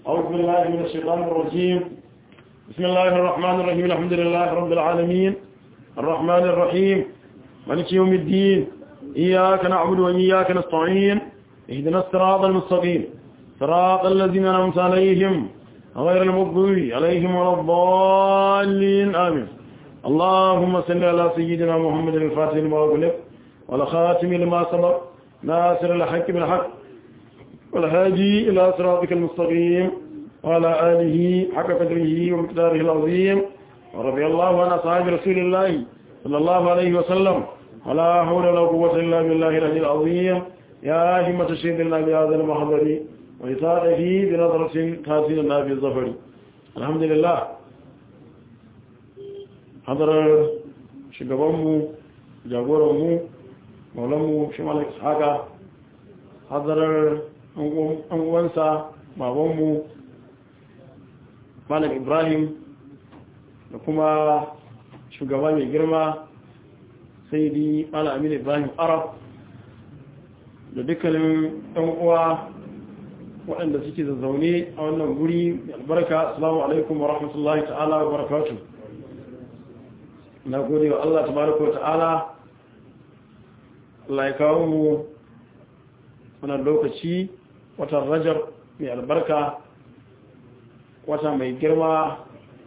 أعوذ بالله من الشيطان الرجيم بسم الله الرحمن الرحيم الحمد لله رب العالمين الرحمن الرحيم مالك يوم الدين إياك نعبد وإياك نستعين اهدنا الصراط المستقيم صراط الذين أنعمت عليهم غير المغضوب عليهم ولا الضالين آمين اللهم صل على سيدنا محمد الفاتح لما أغلق والخاتم لما سبق ناصر الحق بالحق والهادي إلى صراطك المستقيم وعلى آله حق قدره ومقداره العظيم ورضي الله عن أصحاب رسول الله صلى الله عليه وسلم ولا حول ولا قوة إلا بالله العلي العظيم يا همة الشيخ الله بهذا المحضر وإطاعته بنظرة تاسين الله بالظفر الحمد لله حضر شقبامو جاغورمو مولمو شمال إسحاقا حضر أنوانسا babanmu malam ibrahim da kuma shugaba mai girma sai di malam amin ibrahim arab da dukkanin ɗan uwa waɗanda suke zazzaune a wannan guri albarka assalamu alaikum wa rahmatullahi ta'ala wa barakatu na gode wa Allah tabaraka wa ta'ala Allah ya kawo mu wannan lokaci watan rajar mai albarka wata mai girma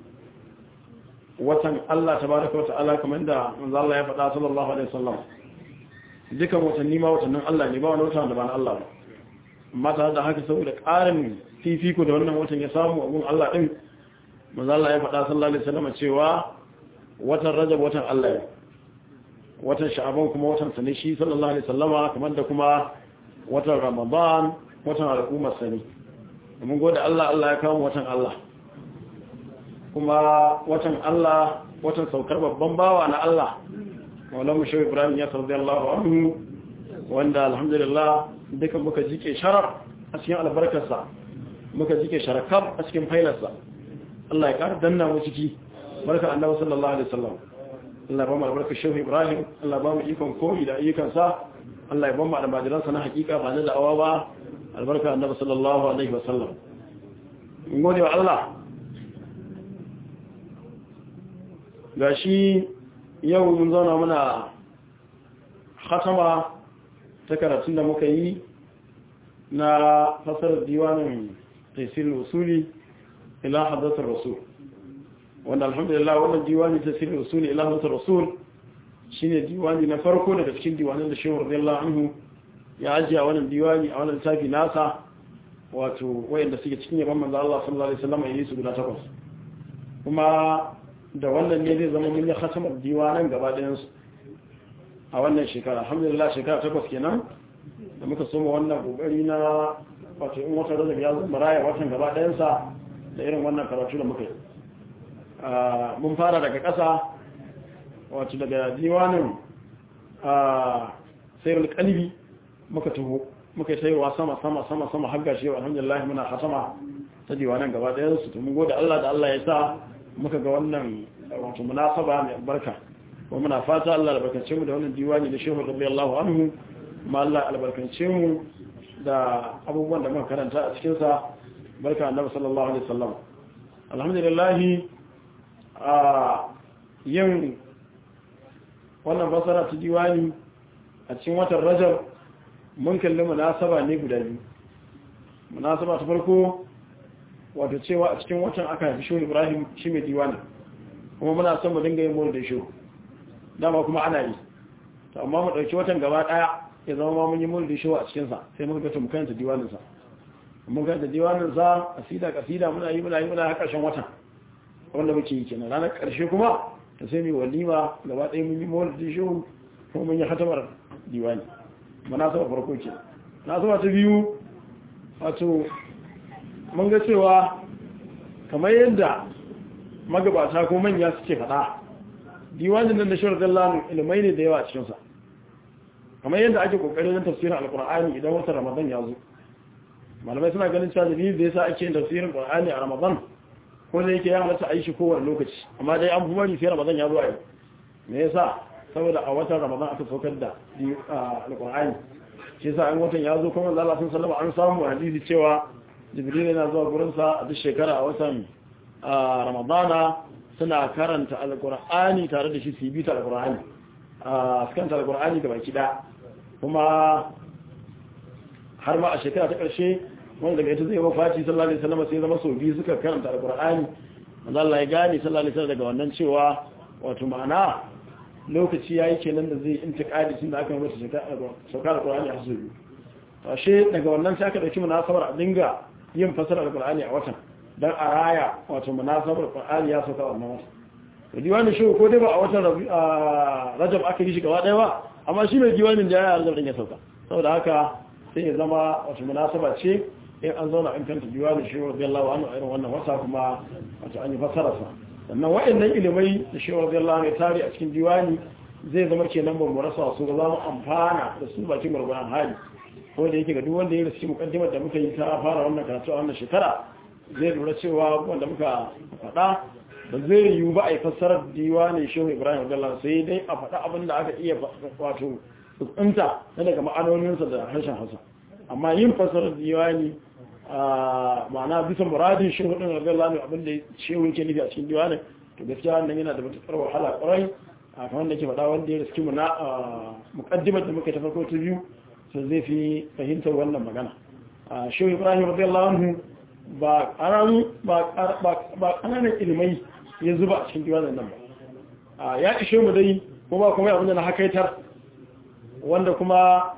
watan Allah tabaraka wata'ala kamar da manzo Allah ya faɗa sallallahu alaihi wasallam dukan watanni ma watannin Allah ne ba wani wata da ba na Allah ba amma tare da haka saboda ƙarin fifiko da wannan watan ya samu a gun Allah din manzo Allah ya faɗa sallallahu alaihi wasallam cewa watan Rajab watan Allah ne watan Sha'aban kuma watan sa ne shi sallallahu alaihi wasallama kamar da kuma watan Ramadan watan al'ummar sani mun gode Allah Allah ya kawo watan Allah kuma watan Allah watan saukar babban bawa na Allah maulamu shi Ibrahim ya sarzi Allah anhu wanda alhamdulillah duka muka jike sharaf a cikin albarkarsa muka jike sharakab a cikin failarsa Allah ya ƙara danna mu ciki barka annabi sallallahu alaihi wasallam Allah ya ba mu albarkar shehu Ibrahim Allah ba mu ikon koyi da ayyukansa Allah ya ba mu almajiransa na hakika ba na da'awa ba albarka annabi sallallahu alaihi wasallam in gode wa Allah gashi yau mun zauna muna khatama ta karatun da muka yi na fasar diwanin tafsir usuli ila hadathar rasul wanda alhamdulillah wannan diwani tafsir usuli ila hadathar rasul shine diwani na farko daga cikin diwanin da shehu radiyallahu anhu ya ajiye a wannan diwani a wannan tafi nasa wato wayanda suke cikin yaban manzo Allah sallallahu alaihi wasallam yayin su guda takwas kuma da wannan ne zai zama mun yi khatamar diwanan gaba ɗayan su a wannan shekara alhamdulillah shekara takwas kenan da muka soma wannan kokari na wato in wata rajab ya zama raya watan gaba ɗayan sa da irin wannan karatu da muka yi mun fara daga ƙasa wato daga diwanin sayar kalbi muka taho muka yi sayarwa sama sama sama sama har gashi alhamdulillah muna hatama ta diwanan gaba ɗayan su to mun gode Allah da Allah ya sa muka ga wannan wato munasaba mai albarka kuma muna fata Allah albarkace mu da wannan diwani da Shehu radiyallahu anhu kuma Allah albarkace mu da abubuwan da muka karanta a cikin sa barka annabi sallallahu alaihi wasallam alhamdulillah a yin wannan basara ta diwani a cikin watan Rajab mun kalli munasaba ne guda biyu munasaba ta farko wato cewa a cikin watan aka haifi shehu ibrahim shi mai diwani kuma muna son mu dinga yin mulu da shehu dama kuma ana yi to amma mu ɗauki watan gaba ɗaya ya zama ma mun yi mulu da shehu a cikinsa sai mun ga mu karanta diwaninsa mun karanta diwaninsa kasida kasida muna yi muna yi muna har ƙarshen watan wanda muke yi kenan ranar ƙarshe kuma ta sai mu walima gaba ɗaya mun yi mulu da shehu kuma mun yi hatamar diwani munasaba farko ke munasaba ta biyu wato mun ga cewa kamar yadda magabata ko manya suke faɗa diwanin nan da shirar dallanu ilimai ne da yawa a cikinsa kamar yadda ake kokarin yin tafsirin alkur'ani idan wata ramadan ya zo malamai suna ganin cewa dalilin da yasa ake yin tafsirin alkur'ani a ramadan ko da yake ya halatta a yi shi kowane lokaci amma dai an fi bari sai ramadan ya zo a yau me yasa saboda a watan ramadan aka saukar da alkur'ani shi yasa an watan ya zo kuma Allah sun sallama an samu hadisi cewa jibril yana zuwa gurinsa a duk shekara a watan ramadana suna karanta alkur'ani tare da shi su yi bita alkur'ani a skanta alkur'ani ga baki ɗaya kuma har ma a shekara ta ƙarshe wanda daga ita zai mafaci sallallahu alaihi wasallam sai zama sau biyu suka karanta alkur'ani wanda Allah ya gane sallallahu alaihi wasallam daga wannan cewa wato ma'ana lokaci yayi kenan da zai intiqadi tun da aka yi masa sauka alkur'ani a su to ashe daga wannan sai aka dauki munasabar a dinga yin fasara alkur'ani a watan dan a raya wato munasabar alkur'ani ya sauka wannan watan to diwanin shi ko dai ba a watan rajab aka yi shi gaba daya ba amma shi mai diwanin da ya rajab din ya sauka saboda haka sai ya zama wato munasaba ce in an zauna an kanta diwanin shi radiyallahu anhu irin wannan wata kuma wato an yi fasara sa sannan waɗannan ilimai da shi radiyallahu anhu ya tare a cikin diwani zai zama kenan ban mu rasa su ga za mu amfana da su bakin gurguran hali ko da yake ga duk wanda ya rasu mukaddimar da muka yi ta fara wannan karatu a wannan shekara zai lura cewa wanda muka faɗa ba zai yiwu ba a yi fassarar diwanin shehu ibrahim radiyallahu sai dai a faɗa abin da aka iya wato tsuntsunta na daga ma'anoninsa da harshen hausa amma yin fassarar diwani ma'ana bisa muradin shehu ɗin radiyallahu anhu abin da shehu yake nufi a cikin diwanin to gaskiya wannan yana da matuƙar wahala ƙwarai a kamar da ke faɗa wanda ya riski mu na muƙaddimar da muka ta farko ta biyu sai zai fi fahimtar wannan magana shehu ibrahim radiyallahu anhu ba ƙananan ilimai ya zuba a cikin diwanin nan ba ya ishe mu dai ko ba kuma abinda na hakaitar wanda kuma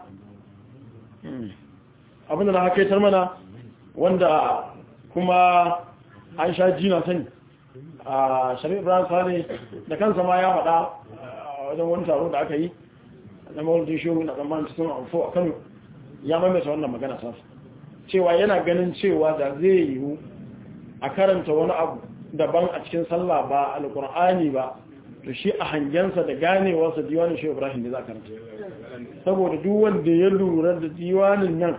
abinda na hakaitar mana wanda kuma an sha jina sani a shari'a ibrahim sani da kansa ma ya faɗa a wajen wani taro da aka yi na mawaldin shehu na tsammanin cikin amfo a kano ya maimaita wannan magana sasa cewa yana ganin cewa da zai yiwu a karanta wani abu daban a cikin sallah ba alkur'ani ba to shi a hangensa da ganewarsa diwanin shi ibrahim da za a karanta saboda duk wanda ya lura da diwanin nan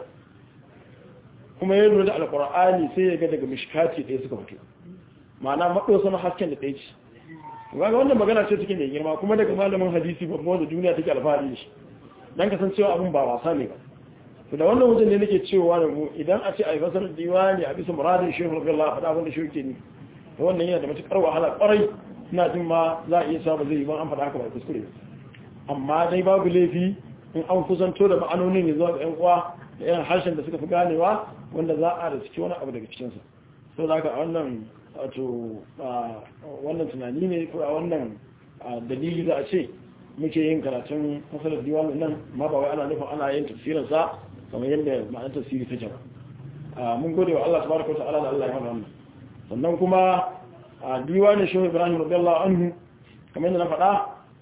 kuma ya lura da alkur'ani sai ya ga daga mishkati ɗaya suka fito ma'ana maɗosa na hasken da ɗaya ce ga wannan magana ce take mai girma kuma daga malamin hadisi babban wanda duniya take alfahari da shi dan kasancewa abin ba wasa ne ba to da wannan wajen ne nake cewa da mu idan a ce a yi fasar diwani a bisa muradin shehu radiyallahu faɗa abin da shehu ke ni to wannan yana da matukar wahala kwarai ina jin ma za a iya samu zai yi ban an faɗa haka ba kuskure amma dai babu laifi in an kusanto da ma'anonin ya zuwa ga yan uwa da irin harshen da suka fi ganewa wanda za a da ciki wani abu daga cikinsa sau da haka a wannan wato wannan tunani ne ko a wannan dalili za a ce muke yin karatun masalar diwanin nan ma ba wai ana nufin ana yin tafsirinsa kamar yadda ma'anar tafsiri ta jama mun gode wa Allah tabaraka ta'ala da Allah ya hana wannan sannan kuma a diwanin shehu ibrahim radiyallahu anhu kamar yadda na faɗa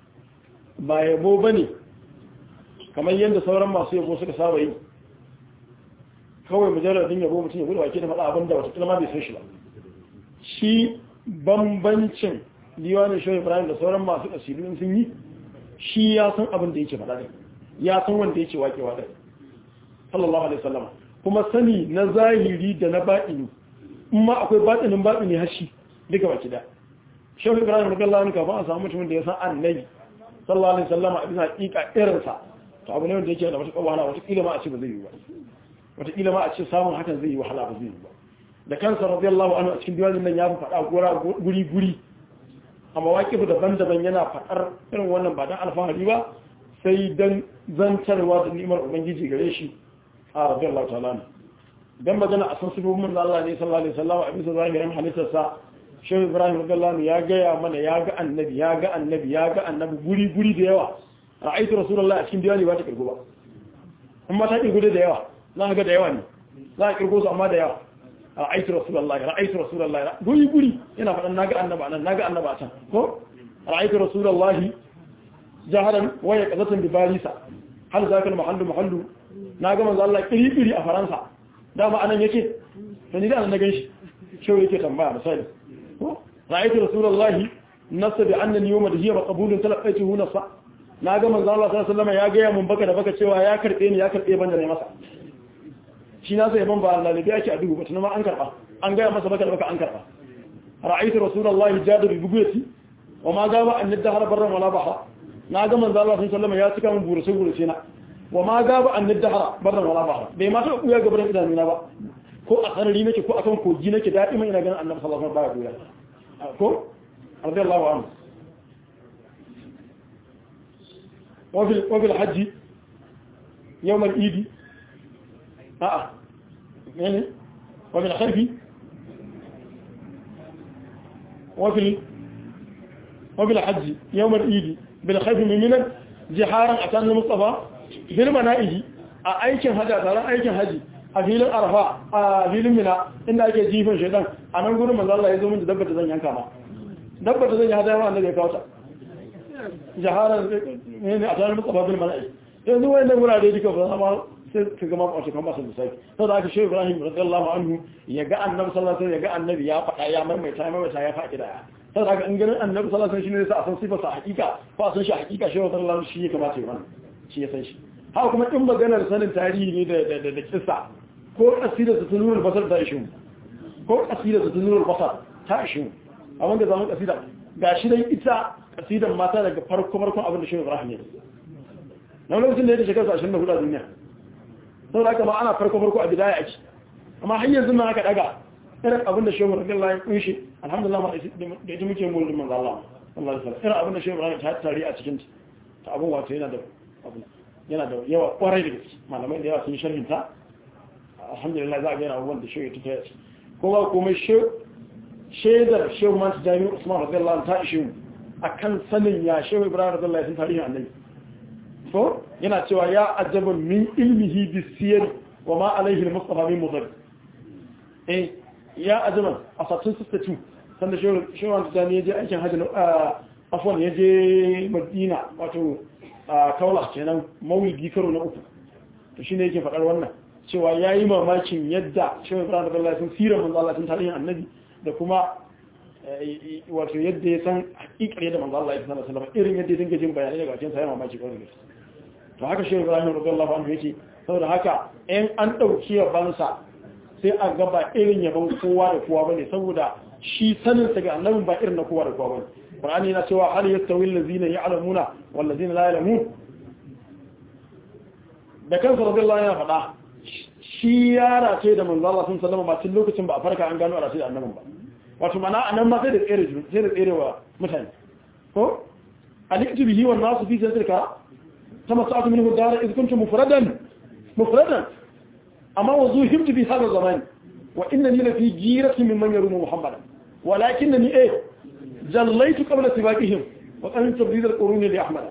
ba yabo bane kamar yadda sauran masu yabo suka saba yi kawai mujarradin yabo mutum ya gudu wake da faɗa abinda wata kilma bai san shi ba shi bambancin diwanin shehu ibrahim da sauran masu ƙasirin sun yi shi ya san abin da yake faɗa ne ya san wanda yake waƙewa ɗai sallallahu alaihi wasallam kuma sani na zahiri da na baɗini in ma akwai baɗinin baɗini hashi duka baki da shehu ibrahim radiyallahu anhu kafin a samu mutumin da ya san annabi sallallahu alaihi wasallam a bisa haƙiƙa irinsa to abu ne wanda yake da matuƙar wahala wata kila ma a ce ba zai yi ba wata kila ma a ce samun hakan zai yi wahala ba zai yi ba da kansa radiyallahu anhu a cikin diwanin nan ya fi faɗa guri guri a mawaƙifu daban-daban yana faɗar irin wannan ba don alfahari ba sai don zantarwa da ni'imar ubangiji gare shi a radiyallahu ta'ala ne don magana a san sifofin da Allah ne sallallahu alaihi wasallam a bisa zahirin halittarsa shehu ibrahim radiyallahu ya gaya mana ya ga annabi ya ga annabi ya ga annabi guri guri da yawa ra'aytu rasulullahi a cikin diwani ba ta kirgo ba amma ta kirgo da yawa za ka ga da yawa ne za ka kirgo su amma da yawa ra'aytu rasulullahi ra'aytu rasulullahi guri guri yana faɗan naga annaba nan naga annaba can ko ra'aytu rasulullahi jaharan waya qazatan bi barisa hal zakal mahallu mahallu naga manzo Allah kiri kiri a faransa dama anan yake to ni da nan na ganshi shehu yake tambaya misali ko ra'aytu rasulullahi nasa bi annani yawma da hiya maqbulun talaqaituhu nasa naga manzo Allah sallallahu alaihi wasallam ya ga mun baka da baka cewa ya karbe ni ya karbe banda ne masa shi na sai ban ba Allah ne yake a dubu ba tunan ma an karba an gaya masa baka da baka an karba ra'aytu rasulullahi jadu bi buguyati wa ma gaba an nadhara barran wala bahra na ga manzo Allah sallallahu alaihi ya cika mun burace burace na wa ma gaba an nadhara barran wala bahra bai ma ta kuya gaban idanuna ba ko a sarari nake ko akan kogi nake daɗi mai ina ganin annabi sallallahu alaihi wasallam baya ko radiyallahu anhu وفي وفي الحج يوم العيد اه يعني وفي الخلف وفي وفي الحج يوم العيد بالخلف من منى جهارا اتان المصطفى بالمنائج a aikin haji a tsaron aikin haji a filin arfa a filin mina inda ake jifin shaidan a nan gudun manzo Allah ya zo min da dabbar da zan yanka ma dabbar da zan yi hadaya ma annabi ya kawo ta jaharar ne a tsarin mutsafa bil mala'i yanzu wani wurare duka ba zama sai ka gama wato kan masu misali sau da aka shi ibrahim radiyallahu anhu ya ga annabi sallallahu alaihi ya ga annabi ya faɗa ya maimaita ya maimaita ya faɗi daya sau da aka in ganin annabi sallallahu alaihi shine sai a san sifar sa hakika ko a san shi hakika shi radiyallahu shi ya kamata ya wannan shi ya san shi haka kuma in maganar sanin tarihi ne da da da kissa ko asira ta tunurul basar ta ishin ko asira ta tunurul basar ta ishin a wanda zamu kasida gashi dai ita kasidan mata daga farko farkon abin da shi Ibrahim ne na lokacin da ya shekara 24 a duniya sau da aka ba ana farko farko a bidaya ake amma har yanzu na aka daga irin abin da shehu radiyallahu ya kunshi alhamdulillah ma da ita muke mulkin manzo Allah sallallahu alaihi wasallam irin abin da shehu Ibrahim ta tare a cikin ta abin wato yana da abin yana da yawa kwarai da gaske malamai da yawa sun sharhin ta alhamdulillah za a ga yana abubuwan da shehu ya tuta ko ba komai shaidar shehu man jami'u Usman radiyallahu ta ishe mu akan sanin ya shehu ibrahim radiyallahu sun tarihin annabi so yana cewa ya ajaba min ilmihi bisiyar wa ma alaihi al-mustafa min mudar eh ya ajaba a satun 62 sanda shehu shehu wanda zani yaje aikin hajji afwan yaje madina wato kaula kenan mawlidi karo na uku to shine yake faɗar wannan cewa yayi mamakin yadda shehu ibrahim radiyallahu sun sira manzo Allah sun tarihin annabi da kuma wato yadda ya san hakikar yadda manzo Allah ya sanar sallama irin yadda ya dinga jin bayanai daga cikin sa yana mamaki kawai ne to haka shi Ibrahim radiyallahu anhu yake saboda haka in an dauki yabansa sai a ga ba irin yaban kowa da kowa bane saboda shi sanin sa ga annabin ba irin na kowa da kowa bane Qur'ani yana cewa hal yastawi allazina ya'lamuna wal ladzina la ya'lamun da kansa radiyallahu anhu faɗa shi ya race da manzo Allah sun sallama ba tun lokacin ba a farka an gano a race da annabin ba wato mana anan ma sai da tsere sai da tsere wa mutane ko aliktu bihi wan nasu fi sadrika kama sa'atu minhu dar iz kuntum mufradan mufradan amma wa zuhimtu bi hadha zaman wa innani la fi jirati mimman yarumu muhammadan walakinni eh jallaytu qabla sibaqihim wa qad tabdid al-qurun li ahmad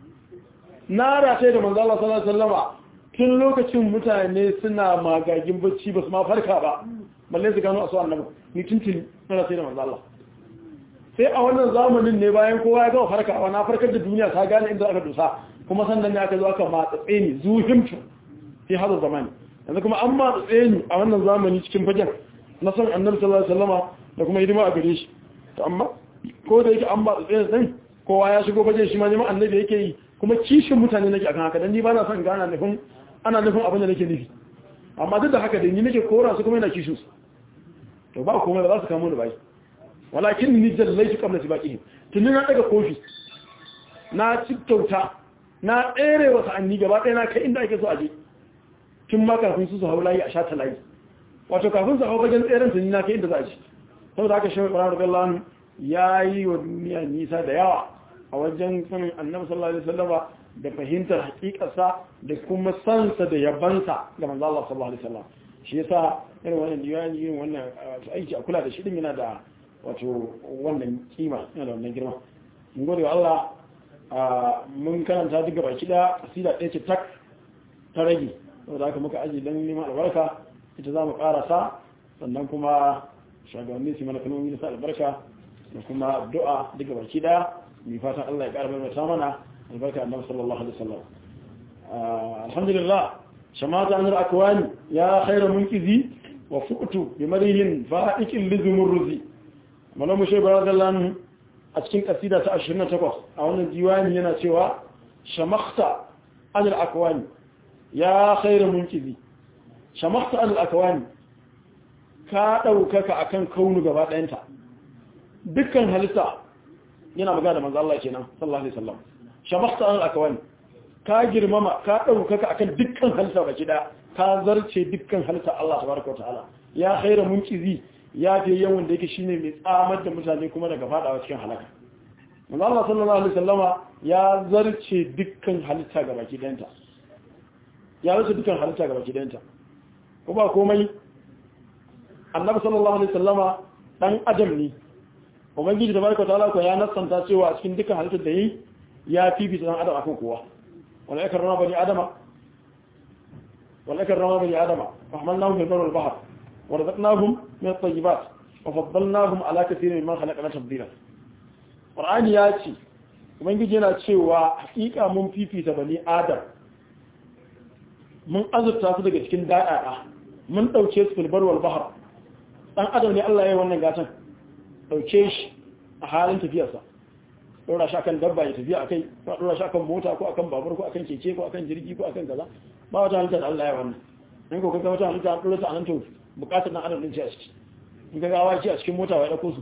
nara sai da manzo Allah sallallahu alaihi wasallama tun lokacin mutane suna magagin bacci ba su ma farka ba balle su gano a su annabi ni tuntuni na sai da manzo Allah sai a wannan zamanin ne bayan kowa ya gama farkawa na farkar da duniya ta gane inda aka dusa kuma sannan ne aka zo aka matsatse ni zuhimtu fi hada zamani yanzu kuma an matsatse ni a wannan zamani cikin fagen na san annabi sallallahu alaihi wasallama da kuma hidima a gare shi to amma ko da yake an matsatse ni din kowa ya shigo fagen shi ma neman annabi yake yi kuma kishin mutane nake akan haka dan ni ba na son gana nufin ana nufin abin da nake nufi amma duk da haka da ni nake kora su kuma yana kishin su to ba komai ba za su kamo ni bai walakin ni jallaitu qabla sibaqihim tun na daga kofi na cikkauta na tsere wa sa'anni gaba ɗaya na kai inda ake so aje tun ma kafin su su hau layi a sha ta layi wato kafin su hau bagen tseren tun na kai inda za a ji saboda haka shehu ibrahim radiyallahu anhu ya yi wa duniya nisa da yawa a wajen sanin annabi sallallahu alaihi wasallam da fahimtar hakikarsa da kuma sansa da yabansa ga manzo Allah sallallahu alaihi wasallam shi yasa irin wannan diwani irin wannan aiki a kula da shi din yana da wato wannan kima yana da wannan girma mun gode wa Allah mun karanta duk gaba kida asida ɗaya ce tak ta rage saboda haka muka aji dan neman albarka ita za mu karasa sannan kuma shugabanni su mana kalmomi da sa albarka da kuma addu'a duk gaba kida mai fatan Allah ya ƙara mai ta mana albarka annabi sallallahu alaihi wasallam alhamdulillah shamata anar akwani ya khaira munkizi wa fuqtu bi marihin fa'iqin lizumurruzi malamu shay baradallahu a cikin kasida ta 28 a wannan diwani yana cewa shamakhta anar akwani ya khaira munkizi shamakhta anar akwani ka daukaka akan kaunu gaba ɗayanta dukkan halitta yana magana da manzo Allah kenan sallallahu alaihi wasallam shabakhta al akwani ka girmama ka daukaka akan dukkan halitta baki da ka zarce dukkan halitta Allah tabaraka wa ta'ala ya khaira munqizi ya fi yawan da yake shine mai tsamar da mutane kuma daga fadawa cikin halaka manzo Allah sallallahu alaihi wasallama ya zarce dukkan halitta ga baki danta ya zarce dukkan halitta ga baki danta ko ba komai annabi sallallahu alaihi wasallama dan adam ne ubangiji tabaraka ta'ala ko ya nassanta cewa a cikin dukkan halittar da yi ya fifita dan adam akan kowa wala yakarrama bani adama wala yakarrama bani adama wa hamalnahum fil barri wal bahr wa razaqnahum min at-tayyibat wa faddalnahum ala kathirin mimman khalaqna tafdila qur'ani ya ce ubangiji yana cewa hakika mun fifita bani adam mun azurta su daga cikin da'a'a mun dauke su fil barri wal bahr dan adam ne Allah ya yi wannan gatan dauke shi a halin tafiyarsa dora shi akan dabba ya tafiya akai ko dora shi akan mota ko akan babur ko akan keke ko akan jirgi ko akan kaza ba wata halitta da Allah ya wannan in ko kaga wata halitta an dora ta anan to bukatar dan adam din ce a ciki in ga gawa ce a cikin mota wai dauko su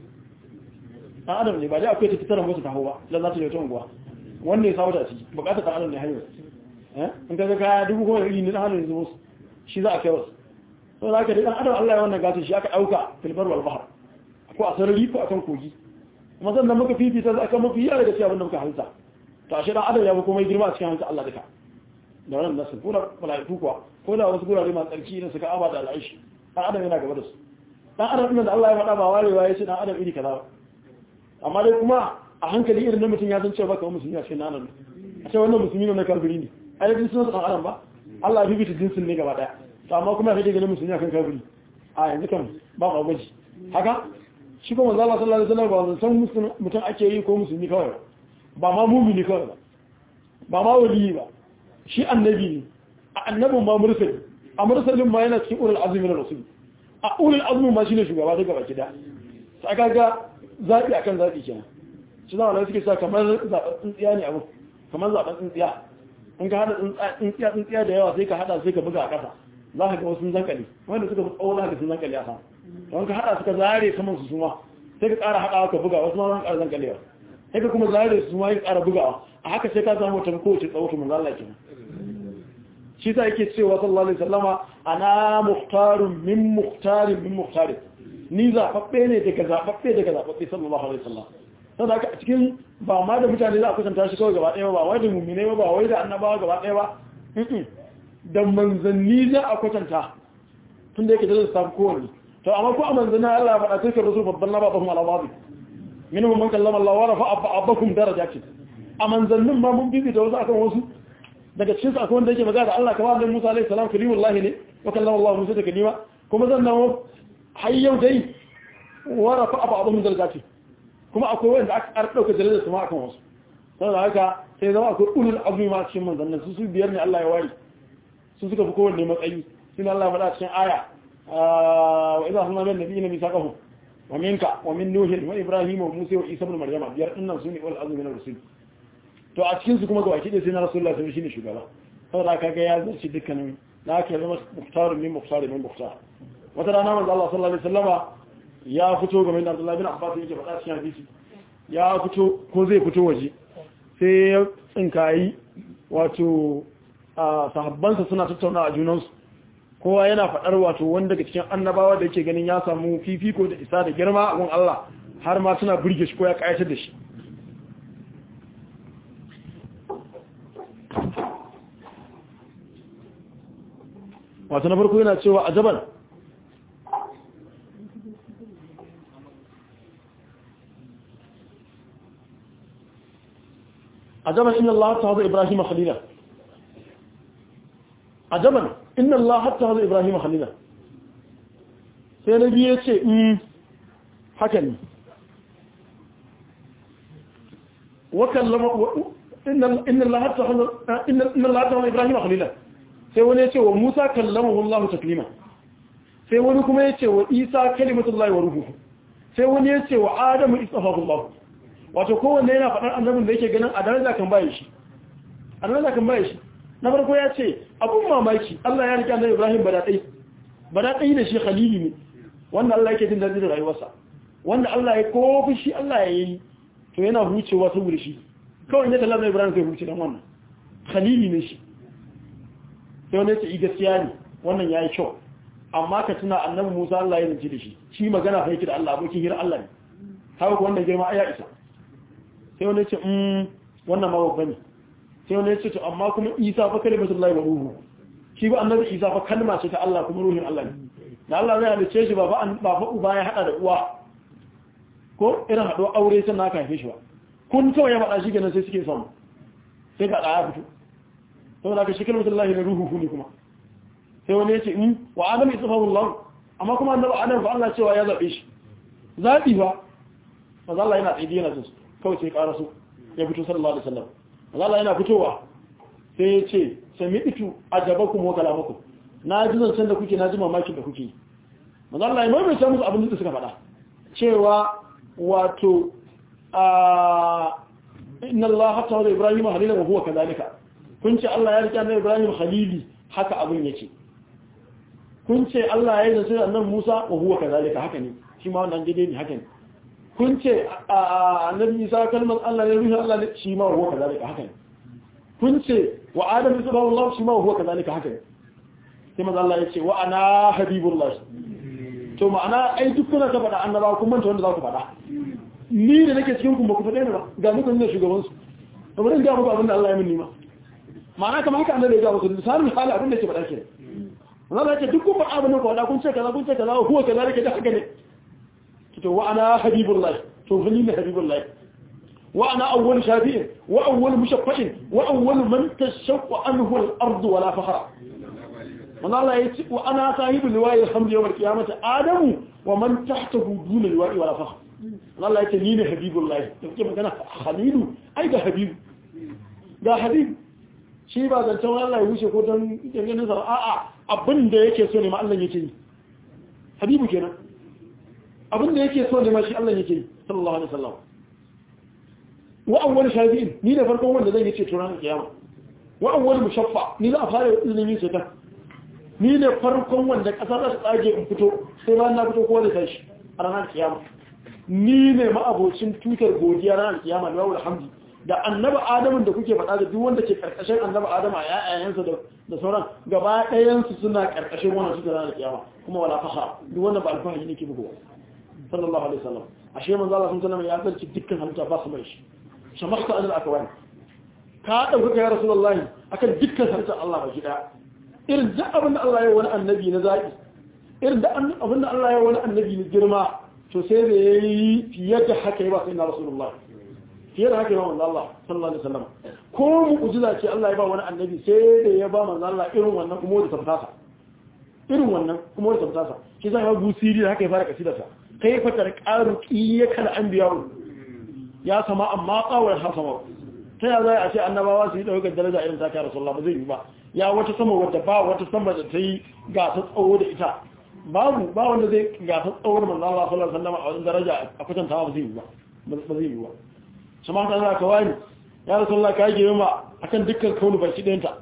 dan adam ne ba dai akwai ta fitar mota ta hawa dan za ta yi ta unguwa wanda ya sawo ta ciki bukatar dan adam ne hayo eh in kaga kaya dubu ko iri ne dan adam ne zuwa shi za a kai wasu to za ka dai dan adam Allah ya wannan gatin shi aka dauka filbar wal bahr ko a sarari ko akan kogi kuma sannan muka fifita za a kan mafi yara da cewa abinda muka halitta to ashe dan adam ya fi komai girma a cikin halitta Allah duka da wannan nasu ko da malaiku kuwa ko da wasu gurare masu tsarki da suka aba da al'aishi dan adam yana gaba da su dan adam din da Allah ya faɗa ba warewa ya ce dan adam iri kaza ba amma dai kuma a hankali irin na mutum ya san cewa baka musulmi a cikin nan adam a ce wannan musulmi ne na kafiri ne ai dai sun san adam ba Allah ya fifita jinsin ne gaba daya to amma kuma kake ganin musulmi akan kafiri a yanzu kan ba ba gwaji haka shi kuma manzo Allah sallallahu alaihi wasallam ba san mutum ake yi ko musulmi kawai ba ma mumini kawai ba ba ma wali ba shi annabi ne a annabin ma mursali a mursalin ma yana cikin ulul azmi na rasul a ulul azmi ma shine shugaba daga baki da sai kaga zabi akan zabi kenan shi zama da suke sa kamar zaben tsintsiya ne abu kamar zaben tsintsiya in ka hada tsintsiya tsintsiya da yawa sai ka hada sai ka buga a kasa za ka ga wasu zankali wanda suka fi tsawo za ka sun zankali a sama don ka hada suka zare saman su suma sai ka ƙara haɗawa ka buga wasu ma zan ƙara zankalewa sai ka kuma zare su ma ya ƙara bugawa a haka sai ka samu wata kowace tsawo ta manzo Allah kenan shi sa yake cewa sallallahu alaihi wasallama ana muhtarun min muhtarin min muhtarin ni zababbe ne daga zababbe daga zababbe sallallahu alaihi wasallam saboda haka a cikin ba ma da mutane za a kusanta shi kawai gaba ɗaya ba wai da mu'mine ba ba wai da annabawa gaba ɗaya ba da manzanni za a kwatanta tun da yake da zai samu kowanne to amma ko a manzanni Allah ya faɗa tilkar rusul babban na babahum ala babi minhum man kallama Allah wa rafa'a ba'dakum darajatin a manzannin ma mun bibita wasu akan wasu daga cikin su akwai wanda yake magana da Allah kamar da Musa alaihi salam kalimullah ne wa kallama Allah Musa da kalima kuma zan nawo har yau dai wa rafa'a ba'dakum darajatin kuma akwai wanda aka dauka darajar su ma akan wasu saboda haka sai zama akwai ulul azmi ma cikin manzannin su su biyar ne Allah ya wari su suka fi kowanne matsayi sun Allah ya faɗa cikin aya wa idza hunna min nabiyina misaqahum wa minka wa min nuh wa ibrahim wa musa wa isa ibn maryama biyar dinnan su ne ulul azmi min rusul to a cikin su kuma ga wakili sai na rasulullah sai shine shugaba saboda kaga ya zarci dukkanin da aka zama muhtar min muhtar min muhtar wata rana manzo Allah sallallahu alaihi wasallama ya fito game da Abdullah bin Abbas yake faɗa cikin hadisi ya fito ko zai fito waje sai ya tsinkayi wato a sahabbansa suna tattauna a junansu kowa yana faɗar wato wanda daga cikin annabawa da yake ganin ya samu fifiko da isa da girma a gun Allah har ma suna burge shi ko ya kayatar da shi wato na farko yana cewa a jaban a jaban inna Allah ta hazo Ibrahim khalila ajaban inna Allah hatta hazo Ibrahim khalila sai na biye ce mm haka ne wa kallama inna inna Allah hatta hazo inna Allah hatta hazo Ibrahim khalila sai wani ya ce wa Musa kallamahu Allah taklima sai wani kuma ya ce wa Isa kalimatullahi wa ruhuhu sai wani ya ce wa Adamu istafahu Allah wato kowanne yana faɗar annabin da yake ganin a daraja kan baye shi a daraja kan baye shi na farko ya ce abun mamaki Allah ya rike annabi Ibrahim badaɗai badaɗai da shi khalili ne wanda Allah yake jin daɗi da rayuwarsa wanda Allah ya kofi shi Allah ya yi to yana hucewa saboda shi kawai ya kalla annabi Ibrahim sai huce dan wannan khalili ne shi sai wanda ya ce gaskiya ne wannan yayi kyau amma ka tuna annabi Musa Allah ya zance da shi shi magana fa yake da Allah abokin hira Allah ne haka ko wanda girma aya isa sai wani ce mm wannan ma babba ne sai wani ce to amma kuma Isa fa kalimatullahi wa ruhu shi ba annabi Isa fa kalma ce ta Allah kuma ruhin Allah ne da Allah zai halice shi ba fa ba fa uba ya hada da uwa ko irin hado aure sai na kafe shi ba kun kawai ya faɗa shi kenan sai suke samu sai ka ɗaya fito saboda ka shi kalimatullahi na ruhu ne kuma sai wani ya ce in wa adam isfahullah amma kuma annabi adam fa Allah cewa ya zabe shi zabi ba manzo Allah yana tsaye yana so kawai sai ƙara so ya fito sallallahu alaihi wasallam manzo Allah yana fitowa sai ya ce sami'tu ajabakum wa kalamakum na ji zancen da kuke na ji mamakin da kuke manzo Allah ya mai musu abin da suka faɗa cewa wato a inna Allah hatta wa Ibrahim halila wa huwa kadhalika kun ce Allah ya rike annabi Ibrahim khalili haka abin yake kun ce Allah ya yi zance annabi Musa wa huwa kadhalika haka ne shi ma wannan gide ne haka ne kun ce annabi Isa kalmar Allah ne ruhin Allah ne shi ma huwa kadhalika haka ne kun ce wa Adam subhanahu Allah shi ma huwa kadhalika haka ne sai manzo Allah ya ce wa ana habibullah to ma'ana ai duk kuna ta faɗa annaba kun manta wanda za ku faɗa ni da nake cikin ku ba ku faɗe ni ba ga muku ne shugaban su kamar in ga muku abin da Allah ya min nima ma'ana kamar haka annabi ya ga muku misalin misali abin da yake faɗa kenan Allah ya ce duk kun faɗa abin da ku faɗa kun ce kaza kun ce kaza huwa kaza rike da haka ne to wa ana habibullah to fani ne habibullah wa ana awwal shafi'in wa awwal mushaffa'in wa awwal man tashaqqa anhu al-ardu wala fakhra man Allah ya ce wa ana sahibu liwa'i alhamdu yawm al-qiyamati adamu wa man tahtahu duna liwa'i wala fakhr Allah ya ce ni ne habibullah da kuke magana halilu ai ga habibu ga habibu shi ba zancen Allah ya wuce ko don ganin sa a'a abin da yake so ne ma Allah yake yi habibu kenan abin da yake so ne ma shi Allah yake yi sallallahu alaihi wasallam wa awwal shafi'in ni da farkon wanda zan yi ce turan kiyama wa awwal mushaffa ni za a fara izinin ce ta ni ne farkon wanda kasa za ta tsage in fito sai ran na fito kowa da tashi a ranar kiyama ni ne ma'abocin tutar godiya ranar kiyama da wawul hamdi da annaba adamun da kuke faɗa da duk wanda ke karkashin annaba adama a yayayensa da sauran gaba ɗayansu suna karkashin wannan su da kiyama kuma wala faha duk wanda ba alfahari ne ke bugu sallallahu alaihi wasallam ashe manzo Allah sun sallama ya zarci dukkan halitta ba su mai shi shamakta anil akwai ka dauka ya rasulullahi akan dukkan halitta Allah ba gida irin duk abin da Allah ya wani annabi na zaki irin da abin da Allah ya wani annabi na girma to sai da yayi fiye da haka ya ba sai na rasulullahi fiye da haka yawan manzo Allah sallallahu alaihi wasallam ko mu'jiza ce Allah ya ba wani annabi sai da ya ba manzo Allah irin wannan kuma da tabbata irin wannan kuma da tabbata shi zai ga busiri da haka ya fara kasidarsa kai fatar qaru qiyakal anbiya ya sama amma qawar hasama ta ya zai a ce annabawa su yi daukar daraja irin ta kai rasulullah ba zai yi ba ya wata sama wadda ba wata sama da ta yi gasa tsawo da ita babu ba wanda zai gasa tsawon manzo Allah sallallahu alaihi wasallam a wajen daraja a kwatantawa ba zai yi ba ba zai yi ba sama ta za ka wani ya rasulullah ka yi ma akan dukkan kaunu baki ɗayanta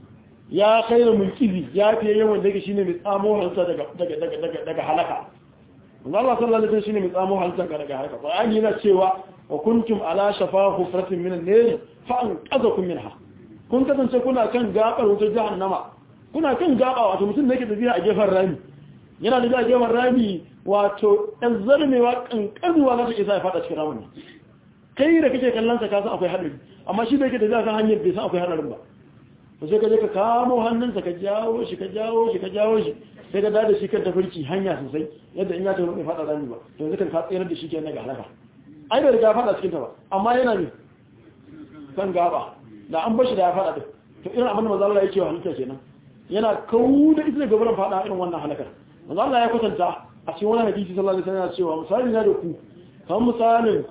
ya kai da mulkizi ya fiye yawan daga shine mai tsamo hansa daga daga daga daga halaka Allah sallallahu alaihi wasallam shine mai tsamo hansa daga halaka Qur'ani yana cewa wa kuntum ala shafa hufratin min an-nar fa anqadhakum minha kun kasance kuna kan gabar wutar jahannama kuna kan gaba wato mutum da yake tafiya a gefen rami yana da a gefen rami wato ɗan zarmewa kankanuwa za ta isa ya fada cikin ramin kai da kake kallon sa ka san akwai hadari amma shi da yake da zai kan hanyar bai san akwai hadarin ba to sai ka je ka kamo hannunsa ka jawo shi ka jawo shi ka jawo shi sai ka dada shi kan tafarki hanya sosai yadda in ya tafi mai fada rami ba to yanzu kan ka tsayar da shi ke na ga halaka ai bai riga fada cikin ta ba amma yana ne kan gaba da an bashi da ya fada din to irin abin da manzo Allah ya ce wa halitta kenan yana kawo da ita daga wurin fada irin wannan halakar manzo Allah ya kwatanta a cikin wani hadisi sallallahu alaihi wasallam ya cewa misali na da ku kamar misalin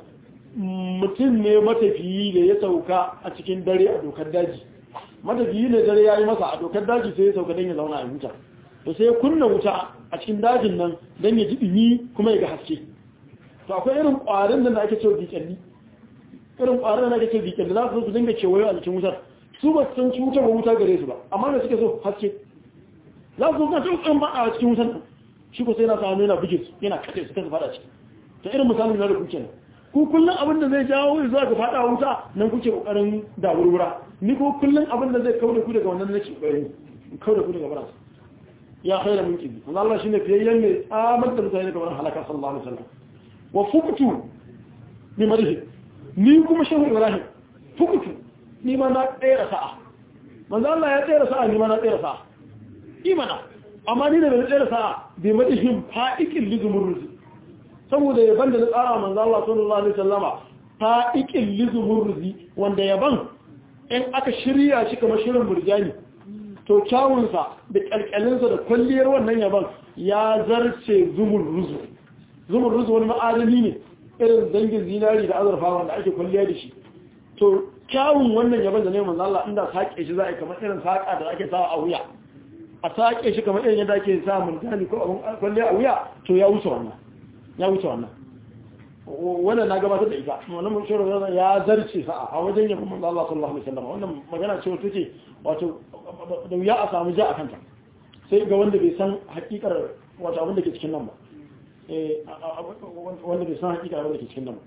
mutum ne matafiyi da ya sauka a cikin dare a dokar daji matafiyi ne dare ya yi masa a dokar daji sai ya sauka don ya zauna a wuta to sai ya kunna wuta a cikin dajin nan don ya ji ɗumi kuma ya ga haske to akwai irin ƙwarin da ake cewa biƙalli irin ƙwarin da ake cewa biƙalli za su su dinga kewayo a cikin wutar su ba su san ci wuta ba wuta gare su ba amma da suke so haske za su zo kan su ba a cikin wutar shi ko sai na samu yana buge su yana kace su kasa fada ciki ta irin misalin da kuke kenan ku kullum abin da zai jawo zuwa ga fada wuta nan kuke kokarin dawurwura ni ko kullum abin da zai kauda ku daga wannan nake kokarin kauda ku daga bara ya khaira min kibi manzo Allah shine fiyayyen mai tsamar da mutane kamar halaka sallallahu alaihi wasallam wa fuqtu bi madhi ni kuma shehu ibrahim fuqtu ni ma na tsere sa'a manzo Allah ya tsere sa'a ni ma na tsere sa'a imana amma ni da bai tsere sa'a bi madhihim fa'iqil lizumurruzi saboda yaban da na tsara manzo Allah sallallahu alaihi wasallama fa'iqil lizumurruzi wanda yaban in aka shirya shi kamar shirin burjani to kyawunsa da kalkalinsa da kwalliyar wannan yaban ya zarce zumun ruzu zumun ruzu wani ma'adani ne irin dangin zinari da azurfa wanda ake kwalliya da shi to kyawun wannan yaban da ne manzo Allah inda sake shi za a yi kamar irin saka da ake sawa a wuya a sake shi kamar irin yadda ake sa murjani ko abun kwalliya a wuya to ya wuce wannan ya wuce wannan wannan na gabatar da ita wannan mun shiro ya zarce sa a wajen yabon manzo Allah sallallahu alaihi wasallam wannan magana ce wata ce wato da wuya a samu ja a kanta sai ga wanda bai san hakikar wato abin da ke cikin nan ba eh wanda bai san hakikar abin da ke cikin nan ba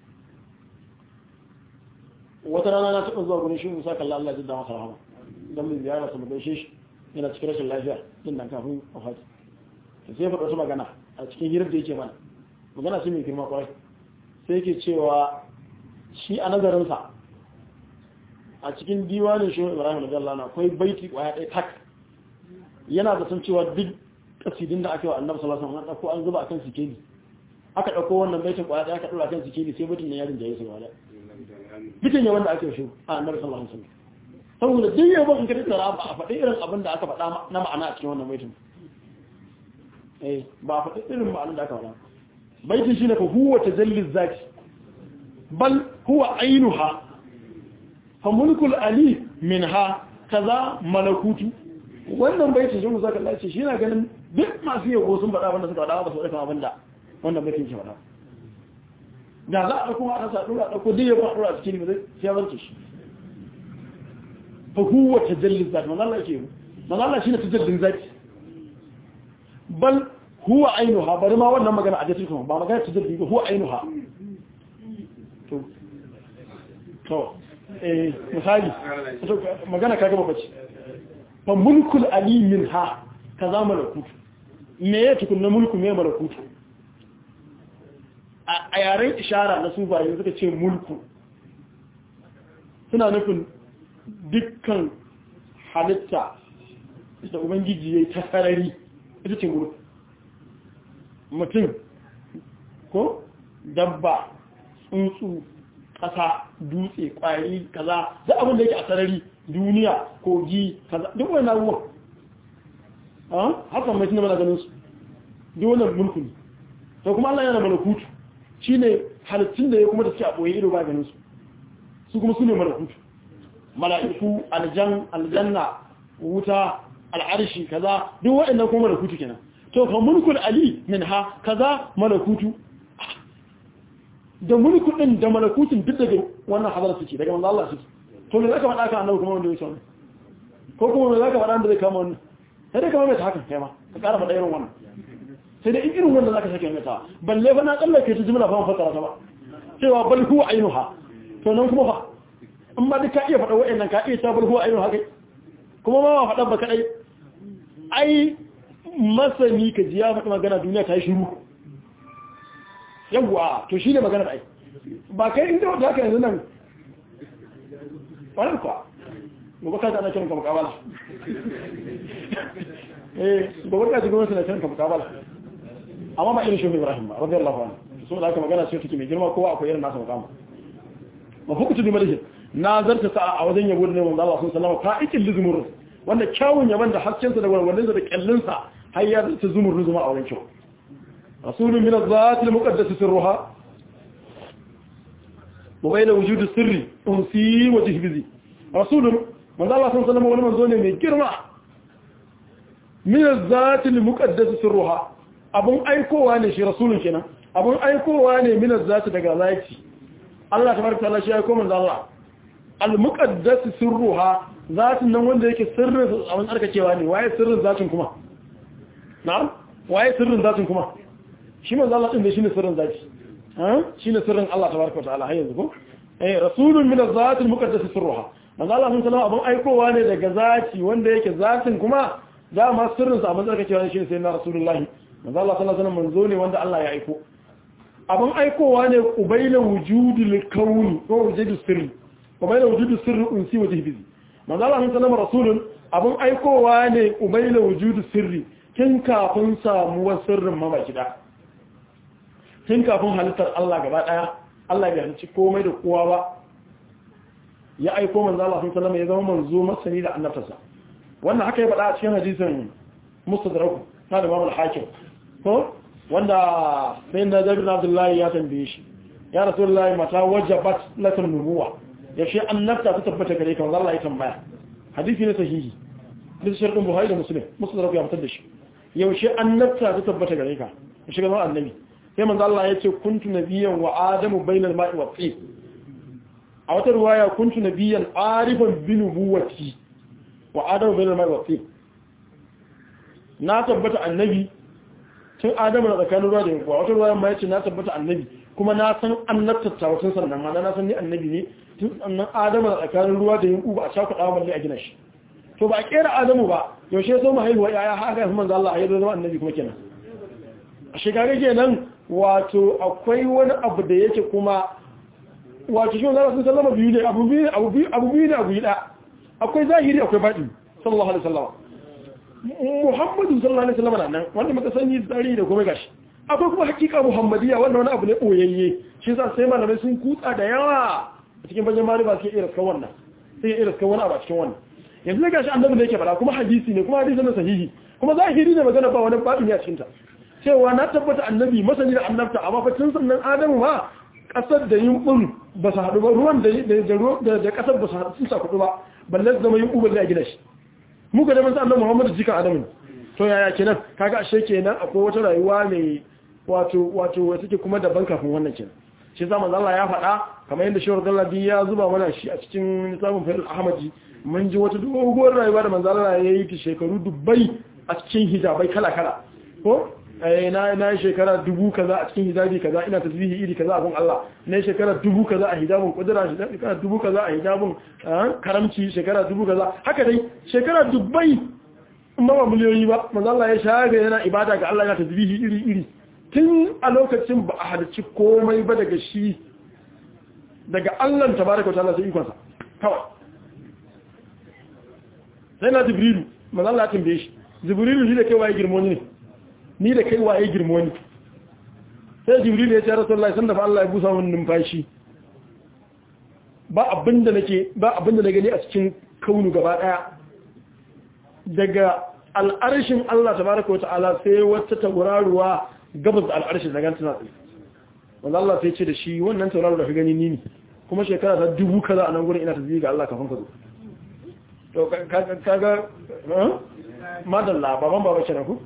wata rana na taɓa zuwa gurin shi Musa kallon Allah jidda masa rahama dan mun ziyara su mu gaishe shi yana cikin rashin lafiya din nan kafin wafati sai ya faɗa wata magana a cikin hirar da yake mana magana ce mai girma kwarai sai yake cewa shi a nazarinsa a cikin diwanin shi ibrahim radiyallahu anhu akwai baiti kwaya ɗaya tak yana da san cewa duk kasidin da aka yi wa annabi sallallahu alaihi wasallam an an zuba akan sikeli aka dauko wannan baitin kwaya ɗaya aka dora akan sikeli sai baitin ne ya rinjaye su gaba bitin ya wanda aka yi shi a annabi sallallahu alaihi wasallam saboda duk yabo in ka tattara ba a faɗi irin abin da aka faɗa na ma'ana a cikin wannan baitin eh ba a faɗi irin ma'anar da aka faɗa baitin shine fa huwa tajalli zati bal huwa ainuha fa mulkul ali minha kaza malakutu wannan baitin shi musa kallon ce shi na ganin duk masu yabo sun faɗa wanda suka faɗa ba su ɗauka abin da wannan baitin ke faɗa da za a ɗauko a ɗasa ɗora ɗauko duk yabo a ɗora a cikin mai sai ya zarce shi fa huwa tajalli zati manzo Allah yake manzo Allah shine tajallin zati bal huwa ainuha bari ma wannan magana a jikin kuma ba magana tajalli ba huwa ainuha to to eh misali magana kaga ba bace fa mulkul ali minha kaza malakut me ya tukunna mulku me malakut a yaren ishara na sufaye suka ce mulku suna nufin dukkan halitta da ubangiji ya yi ta sarari ita ce mulku mutum ko dabba tsuntsu ƙasa dutse ƙwari kaza da abin da yake a sarari duniya kogi kaza duk wani abubuwan hakan mai tunan mana ganin su duk wani mulku ne to kuma Allah yana malakutu shi ne halittun da ya kuma da suke a ɓoye ido ba ganin su su kuma su ne malakutu mala'iku aljan aljanna wuta al'arshi kaza duk waɗannan kuma malakutu kenan to fa mulkul ali min ha kaza malakutu da mulku din da malakutun duk daga wannan hadar suke daga manzo Allah suke to me zaka faɗa ka annabi kuma wanda yake wannan ko kuma me zaka faɗa da zai kama wannan sai dai kamar mai ta hakan kai ma ka ƙara faɗa irin wannan sai dai in irin wanda zaka sake mai ta balle fa na tsallake ta jimla fa mun fassara ta ba cewa bal huwa ainuha to nan kuma fa amma duk ka iya faɗa wa'annan ka iya ta bal huwa ainuha kai kuma ma ba faɗa ba kadai ai masani ka ji ya faɗi magana duniya ta yi shiru yawwa to shi ne maganar ai ba kai inda wata haka yanzu nan wani kuwa gobe ka ana kiran ka mukabala eh gobe ka ji gwamnati na kiran ka mukabala amma ba irin shi ibrahim ba rabbi allah wani su da haka magana ce take mai girma kowa akwai irin nasa mukama ba fukutu bi malihi na zarta sa a wajen yabo da neman Allah sun sallama ka ikin lizumur wanda kyawun yaban da haskensa da warwarinsa da kyallinsa har ya ta zumur zuma a wurin kyau rasulun min az-zati al-muqaddas sirruha wa bayna wujud sirri unsi wa jihbizi rasulun manzo Allah sun sallama wani manzo ne mai girma min az-zati al-muqaddas sirruha abun aikowa ne shi rasulun kenan abun aikowa ne min az-zati daga zati Allah tabaraka ta'ala shi ya aiko manzo Allah al-muqaddas sirruha zatin nan wanda yake sirrin abin tsarkakewa ne waye sirrin zatin kuma na'am waye sirrin zatin kuma shi manzo Allah din da shine sirrin zati ha shine sirrin Allah tabaraka wa ta'ala hayyanzu ko eh rasulun min az-zati al-muqaddas sirruha manzo Allah sun sallama abin aikowa ne daga zati wanda yake zatin kuma dama sirrin sa a matsayin cewa shi sai na rasulullahi manzo Allah sallallahu alaihi wasallam manzo ne wanda Allah ya aiko abin aikowa ne ubaila wujudul kauni ko wujudul sirri ubaila wujudul sirri unsi wa jihbizi manzo Allah sallallahu alaihi rasulun abin aikowa ne ubaila wujudul sirri tun kafin samuwar sirrin ma baki da tun kafin halittar Allah gaba daya Allah ya halicci komai da kowa ba ya aiko manzo Allah sallallahu alaihi ya zama manzo masani da annabtarsa wannan haka ya faɗa a cikin hadisin mustadrak na da Imam al-Hakim ko wanda sai da Jabir Abdullahi ya tambaye shi ya Rasulullahi mata wajabat lakal nubuwa yaushe annabta ta tabbata gare ka Allah ya tambaya hadisi ne sahihi bisa sharɗin Buhari da Muslim mustadrak ya fitar da shi yaushe annabta ta tabbata gare ka yaushe ga annabi sai manzo Allah ya ce kuntu nabiyyan wa adamu bainal ma'i wa tin a wata ruwaya kuntu nabiyyan arifan bi nubuwati wa adamu bainal ma'i wa tin na tabbata annabi tun adamu na tsakanin ruwa da yankuwa wata ruwaya ma yace na tabbata annabi kuma na san annabta ta wata sannan ma na san ni annabi ne tun sannan adamu na tsakanin ruwa da yanku ba a sha kuɗa balle a gina shi to ba a kera adamu ba yaushe so mu haihuwa yaya haka manzo Allah ya zama annabi kuma kenan a shekara kenan wato akwai wani abu da yake kuma wato shi wanda sun sallama biyu ne abu biyu abu biyu abu biyu ne abu yi da akwai zahiri akwai baɗi sallallahu alaihi wasallam muhammadu sallallahu alaihi wasallam nan wanda muka sani tsari da kuma gashi akwai kuma hakika muhammadiya wanda wani abu ne boyayye shi yasa sai malamai sun kutsa da yawa a cikin bayan mali ba suke iya raskan wannan sai iya raskan wani abu a cikin wannan yanzu gashi annabi ne yake fara kuma hadisi ne kuma hadisi ne sahihi kuma zahiri ne magana ba wani baɗi ne a cikin ta cewa na tabbata annabi masani da annabta amma fa tun sannan adamu ma kasar da yumbun ba su haɗu ba ruwan da da da kasar ba su haɗu sun sa kuɗu ba balle zama yumbu balle a gina shi mu ga da manzo annabi Muhammad jikan adamu to yaya kenan kaga ashe kenan akwai wata rayuwa mai wato wato wata take kuma daban kafin wannan kenan shi zama Allah ya faɗa kamar yadda Shehu Dallabi ya zuba mana shi a cikin littafin Fadil Ahmadi mun ji wata doguwar rayuwa da manzo Allah ya yi ta shekaru dubbai a cikin hijabai kala kala ko na na shekara dubu kaza a cikin hijabi kaza ina tasbihi iri kaza abun Allah na shekara dubu kaza a hijabin kudura shekara dubu kaza a hijabin karamci shekara dubu kaza haka dai shekara dubbai amma ba miliyoyi ba manzo Allah ya shaga yana ibada ga Allah yana tasbihi iri iri tun a lokacin ba a halarci komai ba daga shi daga Allah tabaraka wa ta'ala sai ikonsa kawai sai na jibrilu manzo Allah ya tambaye shi jibrilu shi da kai waye girmoni ne ni da kai waye girmoni sai jibrilu ya ce rasulullahi sanda fa Allah ya busa mun numfashi ba abinda nake ba abinda na gani a cikin kaunu gaba daya daga al'arshin Allah tabaraka wa ta'ala sai wata tauraruwa gabas da al'arshin daga tana tsaye wanda Allah sai ce da shi wannan tauraro da ka gani ni ne kuma shekara ta dubu kaza a nan gurin ina tasbihi ga Allah kafin ka zo to kaga madalla baban baba kenan ku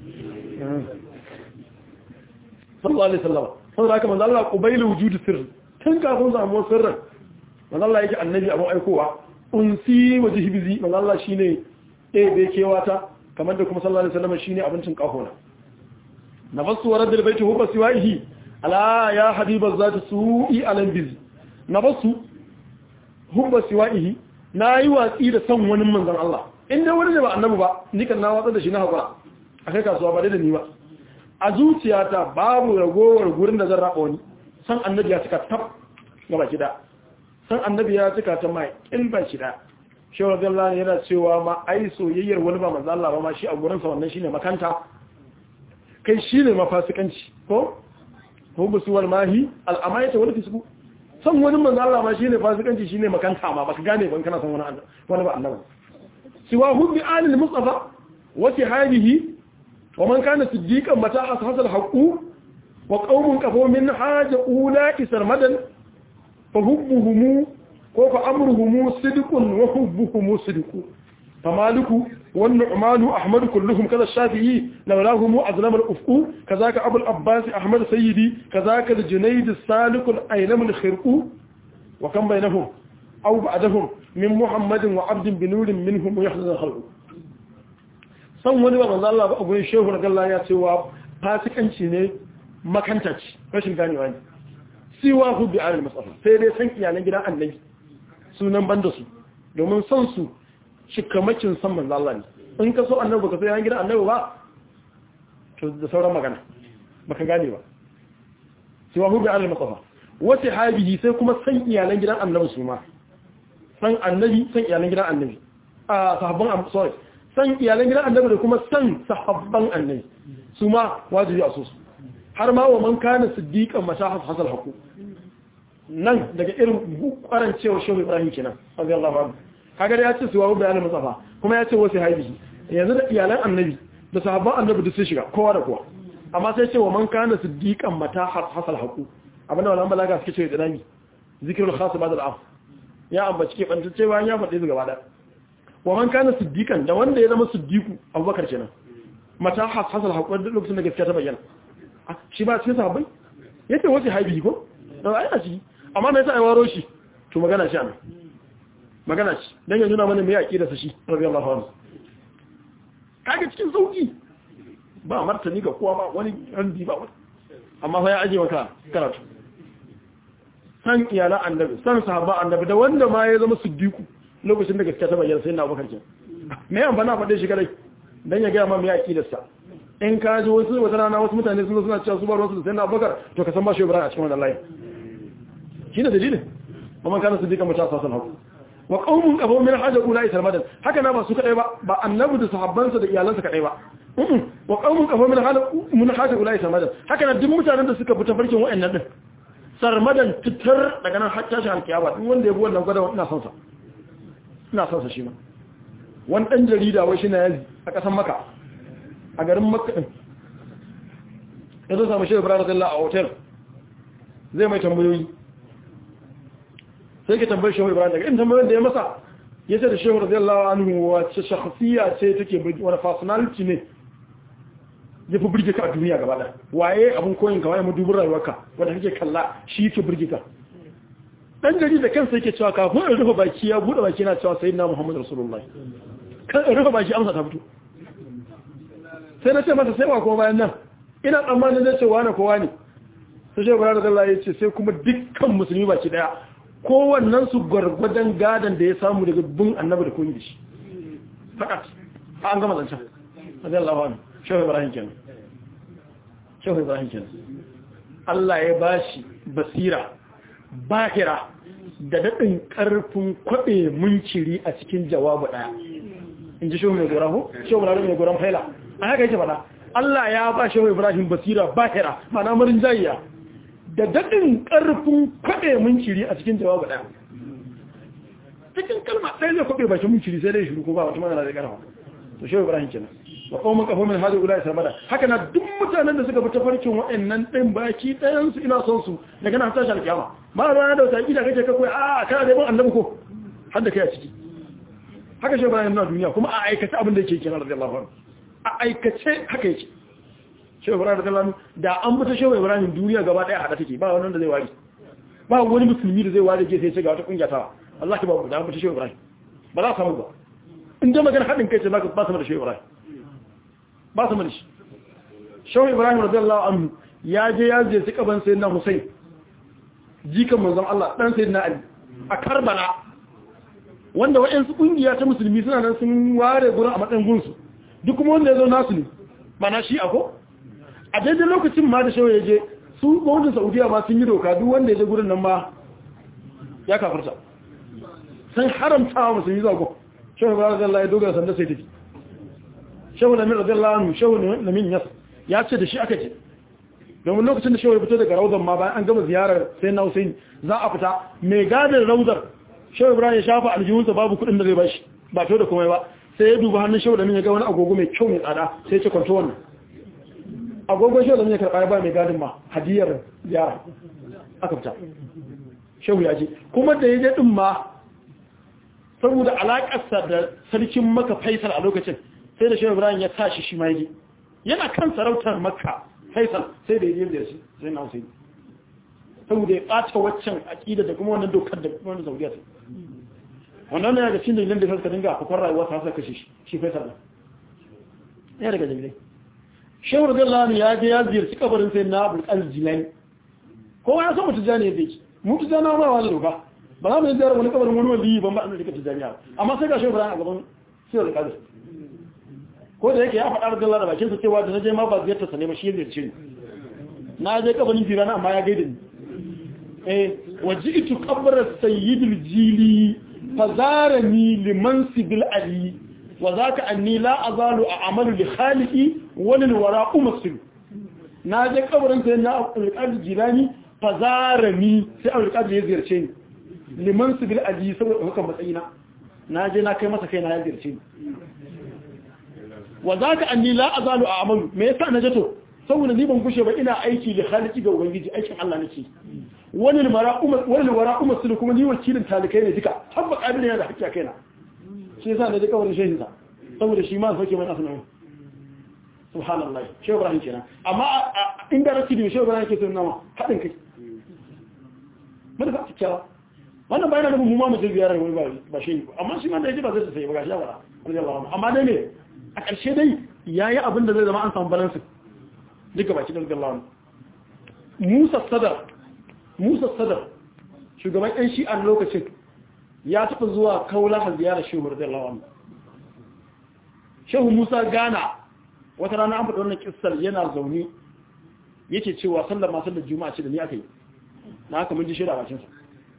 sallallahu alaihi wasallam saboda haka manzo Allah qubailu wujudi sirr tun kafin samu sirrin manzo Allah yake annabi abun aikowa unsi wajhibizi manzo Allah shine eh bai kewata kamar da kuma sallallahu alaihi wasallam shine abincin kahona nafsu wa raddal baiti huwa siwaihi ala ya habiba zati su'i alan biz nafsu huwa siwaihi nayi watsi da san wani manzon Allah inda wani ne ba annabi ba ni kan na watsa da shi na hakura akai kasuwa ba da ni ba a zuciyata babu ragowar gurin da zan raba wani san annabi ya cika tab gaba kida san annabi ya cika ta mai kilba kida shehu radiyallahu yana cewa ma ai soyayyar wani ba manzo Allah ba ma shi a gurin sa wannan shine makanta kai shine mafasikanci ko hubu suwal mahi al'amayata wani fisku san wani manzo Allah ma shine fasikanci shine makanta ma baka gane ban kana san wani Allah wani ba Allah siwa hubbi alil mustafa wa sihalihi wa man kana siddiqan mata hasal haqu wa qaumun qafu min haja ulai sarmadan fa hubbuhum ko fa amruhum sidqun wa hubbuhum sidqu فمالك والنعمان أحمد كلهم كذا الشافعي لولاهم أظلم الأفق كذاك أبو الأباس أحمد سيدي كذاك الجنيد السالك الأيلم الخرق وكم بينهم أو بعدهم من محمد وعبد بنور منهم ويحزن الخلق san wani ba manzo Allah ba abun shehu na Allah ya cewa fasikanci ne makantaci rashin ganewa ne siwa hu bi al musafa sai dai san iyalan gidan annabi sunan banda su domin san su shikamakin san manzo Allah ne in ka so annabi baka so yan gidan annabi ba to da sauran magana baka gane ba sai wa hubbi al mustafa wa sahabihi sai kuma san iyalan gidan annabi su ma san annabi san iyalan gidan annabi a sahabban sorry san iyalan gidan annabi da kuma san sahabban annabi su ma wajibi a so su har ma wa man kana siddiqan mashahas hasal haqu nan daga irin kwaran cewa shehu ibrahim kenan radiyallahu anhu kaga ya ce su wa bayanin musafa kuma ya ce wasu haibi yanzu da iyalan annabi da sahabban annabi duk sun shiga kowa da kowa amma sai ce wa man kana siddiqan mata hasal haqu abinda wannan balaga suke cewa dinami zikrul khas ba'd al-af ya ambaci ke banta cewa ya faɗi su gaba da wa man kana siddiqan da wanda ya zama siddiqu abubakar kenan mata hasal haqu duk lokacin da gaskiya ta bayyana shi ba cikin sahabbai yace wasu haibi ko da ai a ciki amma me yasa ai waro shi to magana shi anan magana shi dan ya nuna mana me aqida sa shi radiyallahu anhu kage cikin sauki ba martani ga kowa ba wani randi ba wani amma fa ya aje maka karatu san iyalan annabi san sahaba annabi da wanda ma ya zama siddiqu lokacin da gaskiya ta bayyana sai na Abubakar ke me an bana faɗe shi kadai dan ya ga ma me aqidar sa in ka ji wasu wata rana wasu mutane sun suna cewa su ba ruwansu da sai na Abubakar to ka san ba shi Ibrahim a cikin wannan layin shine dalilin kuma kana siddiqan mata sasan haku wa qaumun qabu min haja ulai sarmadan haka na ba su kadai ba ba annabi da sahabbansa da iyalansa kadai ba wa qaumun qabu min haja min haja ulai sarmadan haka na duk mutanen da suka fita farkin wayannan din sarmadan fitar daga nan har tashi alkiyama duk wanda ya bi wannan gwada ina son sa ina son sa shi ma wani dan jarida wai shi na yazi a kasan maka a garin makka din yanzu samu shi Ibrahim radiyallahu a hotel zai mai tambayoyi sai ka tambayi shehu ibrahim daga in tambayoyin da ya masa ya ce da shehu radiyallahu anhu wace shakhsiya ce take wani personality ne ya fi burge ka a duniya gaba da waye abin koyin ka waye madubin rayuwarka wanda kake kalla shi yake burge ka dan gari da kansa yake cewa kafin in rufe baki ya bude baki na cewa sayyidina muhammad rasulullah kan in rufe baki amsa ta fito sai na ce masa sai ba kuma bayan nan ina tsammanin zai ce wane kowa ne sai shehu ibrahim radiyallahu ya ce sai kuma dukkan musulmi baki daya kowannen su gwargwadon gadon da ya samu daga bin annabi da koyi da shi fakat a an gama zancen radiyallahu anhu shehu ibrahim kenan shehu ibrahim kenan Allah ya bashi basira bahira da daɗin ƙarfin kwaɓe munciri a cikin jawabu ɗaya in ji shehu mai gora ko shehu ibrahim mai goron faila a haka yake faɗa Allah ya ba shehu ibrahim basira bahira mana marin jayiya da daɗin ƙarfin kwaɓe munciri a cikin jawabu ɗaya cikin kalma ɗaya zai kwaɓe bakin munciri sai dai shiru ko ba wata magana da ƙarfa to shehu ibrahim kenan wa qaumun qafu min hadu ulai sarmada haka na duk mutanen da suka bi tafarkin wa'annan din baki ɗayan su ina son su daga nan tashi alkiyama ba ba da wata kida kake ka koyi a kana da ban annabi ko har da kai a ciki haka shehu ibrahim na duniya kuma a aikace abin da yake kenan radiyallahu anhu a aikace haka yake shehu ibrahim radiyallahu anhu da an bi ta shehu ibrahim duniya gaba ɗaya hada take ba wannan da zai wari ba wani musulmi da zai wari ke sai ce ga wata kungiya ta Allah ki ba da an bi ta shehu ibrahim ba za a samu ba in da magana haɗin kai ce ba su da shehu ibrahim ba su da shi shehu ibrahim radiyallahu anhu ya je ya je kaban sayyidina husayn jikan manzon Allah dan sayyidina ali a karbala wanda waɗansu kungiya ta musulmi suna nan sun ware gurin a matsayin gunsu duk kuma wanda ya zo nasu ne ba na shi ako a daidai lokacin ma da shehu ya je su gwamnatin saudiya ma sun yi doka duk wanda ya je gurin nan ma ya kafarta sun haramta wa musulmi zuwa gwamnati shehu ibrahim radiyallahu ya dogara sanda sai tafi shehu lamin radiyallahu anhu shehu lamin yas ya ce da shi aka ce domin lokacin da shehu ya fito daga raudar ma bayan an gama ziyarar sai na Hussein za a fita mai gadin raudar shehu ibrahim ya shafa aljihunsa babu kuɗin da zai bashi ba to da komai ba sai ya duba hannun shehu lamin ya ga wani agogo mai kyau mai tsada sai ya ce kwanto wannan agogon shehu lamin ya karɓa ba mai gadin ma hadiyar ziyara aka fita shehu ya je kuma da ya je din ma saboda alaƙarsa da sarkin maka faisal a lokacin sai da shehu ibrahim ya tashi shi ma yi yana kan sarautar maka faisal sai da yi da shi sai na hussein saboda ya ɓata waccan aƙida da kuma wannan dokar da kuma wannan saudiya ta wannan ne daga cikin dalilin da suka dinga a rayuwa ta kashe shi shi faisal ɗin ya daga dalilai shehu radiyallahu ya je ya ziyarci kabarin sai na abul aljilani kowa ya san mutu jani ya zai mutu jana ma wani doka ba za mu yi ziyarar wani kabarin wani wali ban ba a rika tijaniya amma sai ga shi ibrahim a gaban siyar da kadir ko da yake ya faɗa da Allah da bakin sa cewa da naje ma ba ziyarta sa ne ba shi ziyarce ni na je kabarin firana amma ya gaida ni eh waji'tu qabra sayyidil jili fazarani liman sibil ali wa zaka anni la azalu a'malu li khaliqi wa lil wara'u masir na je kabarin sai na alƙadi jilani fazarani sai alƙadi ya ziyarce ni liman sibil ali saboda hukan matsayina na je na kai masa kai na ya ziyarce ni wa zaka anni la azalu a'malu me yasa na jato saboda ni ban kushe ba ina aiki da khaliqi ga ubangiji aikin Allah nake wani mara'uma wani wara'uma su kuma ni wakilin talikai ne duka tabba kabila yana da hakki a kaina shi yasa da duka wani shehin sa saboda shi ma sauke mai asnawi subhanallah shehu ibrahim kenan amma inda rashi da shehu ibrahim yake sunna ma hadin kai mun ba kyakkyawa wannan bayan da mu ma mu je ziyarar wani ba ba shi amma shi ma da yaji ba zai sai ba gashi ba radiyallahu amma dai ne a ƙarshe dai yayi abin da zai zama an samu balance duka baki da radiyallahu Musa Sadar Musa Sadar shugaban ɗan shi'an lokacin ya taɓa zuwa kaula a ziyarar shehu radiyallahu anhu shehu Musa Gana wata rana an faɗi wannan kissar yana zaune yake cewa sallar ma sallar juma'a ce da ni aka yi na haka mun ji shaida bakin sa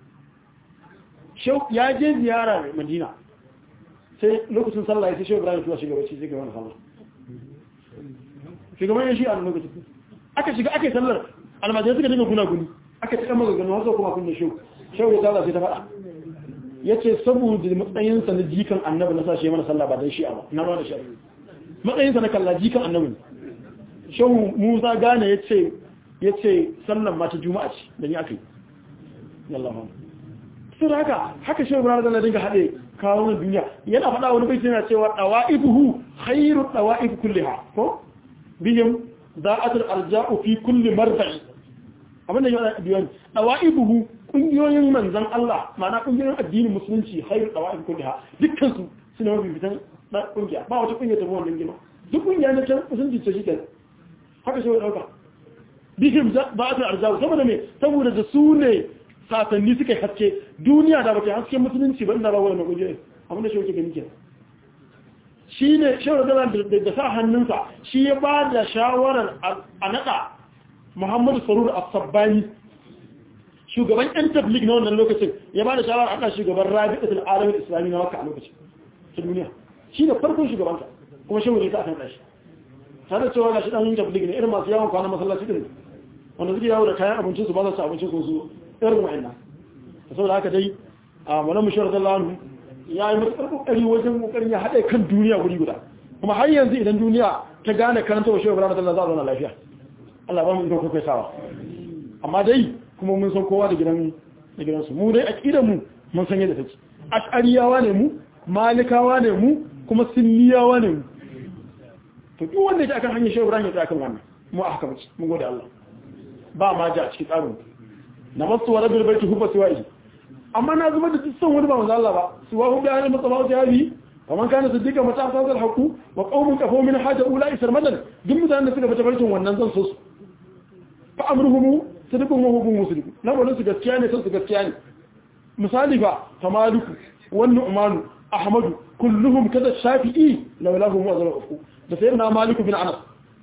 shehu ya je ziyara Madina sai lokacin sallah ya sai shehu Ibrahim tuwa shugaba ce zai ga wannan sallah shugaban yan shi'a lokacin aka shiga aka yi sallar almajirai suka dinga guna guni aka ci ɗan magaganu wasu kuma kun da shau shau ya tsara sai ta faɗa ya ce saboda matsayinsa na jikan annabi na sashe mana sallah ba don shi'a ba na ruwa da shi'a matsayinsa na kalla jikan annabi shau musa gane ya ce ya ce sallan mata juma'a ce da ni aka yi yallah ma sun haka haka shau ibrahim da na dinga haɗe kawo na duniya yana faɗa wani bai yana cewa ɗawa'ibuhu khairu ɗawa'ib kulliha ko bihim za'atul arja'u fi kulli marfa'i abinda ya biyan dawaibuhu kungiyoyin manzon Allah ma'ana kungiyoyin addinin musulunci khairu dawaib kulliha dukkan su suna mafi fitan na kungiya ba wata kungiya ta wannan gima duk kungiya na can musulunci ce shike haka shi dauka bihim za'atul arja'u saboda me saboda da su ne satanni suka haske duniya da bata haske musulunci ba inda ba wannan kungiyoyi abinda shi yake gani kenan shi ne shawar da sa hannunsa shi ya ba da shawarar a naɗa muhammadu sarur a sabbani shugaban yan tablik na wannan lokacin ya ba da shawarar a kan shugaban rabi da al'aramin islami na maka a lokacin ta duniya shi ne farkon shugabanta kuma shi wuri ta akan ɗashi ta da cewa ga shi ɗan tablik ne irin masu yawon kwanan masallaci ɗin wanda suke yawo da kayan abincinsu ba za su abincin su irin wa'annan da saboda haka dai a wani mushawar zallahu ya yi matuƙar ƙoƙari wajen ƙoƙarin ya haɗe kan duniya guri guda kuma har yanzu idan duniya ta gane karanta wa shekaru ranar za a zauna lafiya Allah ba mu ikon kwaikwaitawa amma dai kuma mun san kowa da gidan da gidansu mu dai aƙidar mu mun san yadda take ash'ariyawa ne mu malikawa ne mu kuma sunniyawa ne mu to duk wanda yake akan hanyar shekaru ranar ya akan wannan mu a haka mace mun gode Allah ba ma ja a cikin tsarin na masu wa rabbil baiti hubba siwa'i amma na zubar da son wani ba manzo Allah ba su wa hubba yana matsabawa jabi kaman kana siddiqa mata asal haqu wa qaumun kafu min haja ula isar madan duk mutanen da suka bata barkin wannan zan so su fa amruhum sidqun wa hubun musliq na wannan su gaskiya ne sun su gaskiya ne misali fa tamaliku wan nu'manu ahmadu kulluhum kada shafi'i lawlahum wa zalafu da sayyidina maliku bin anas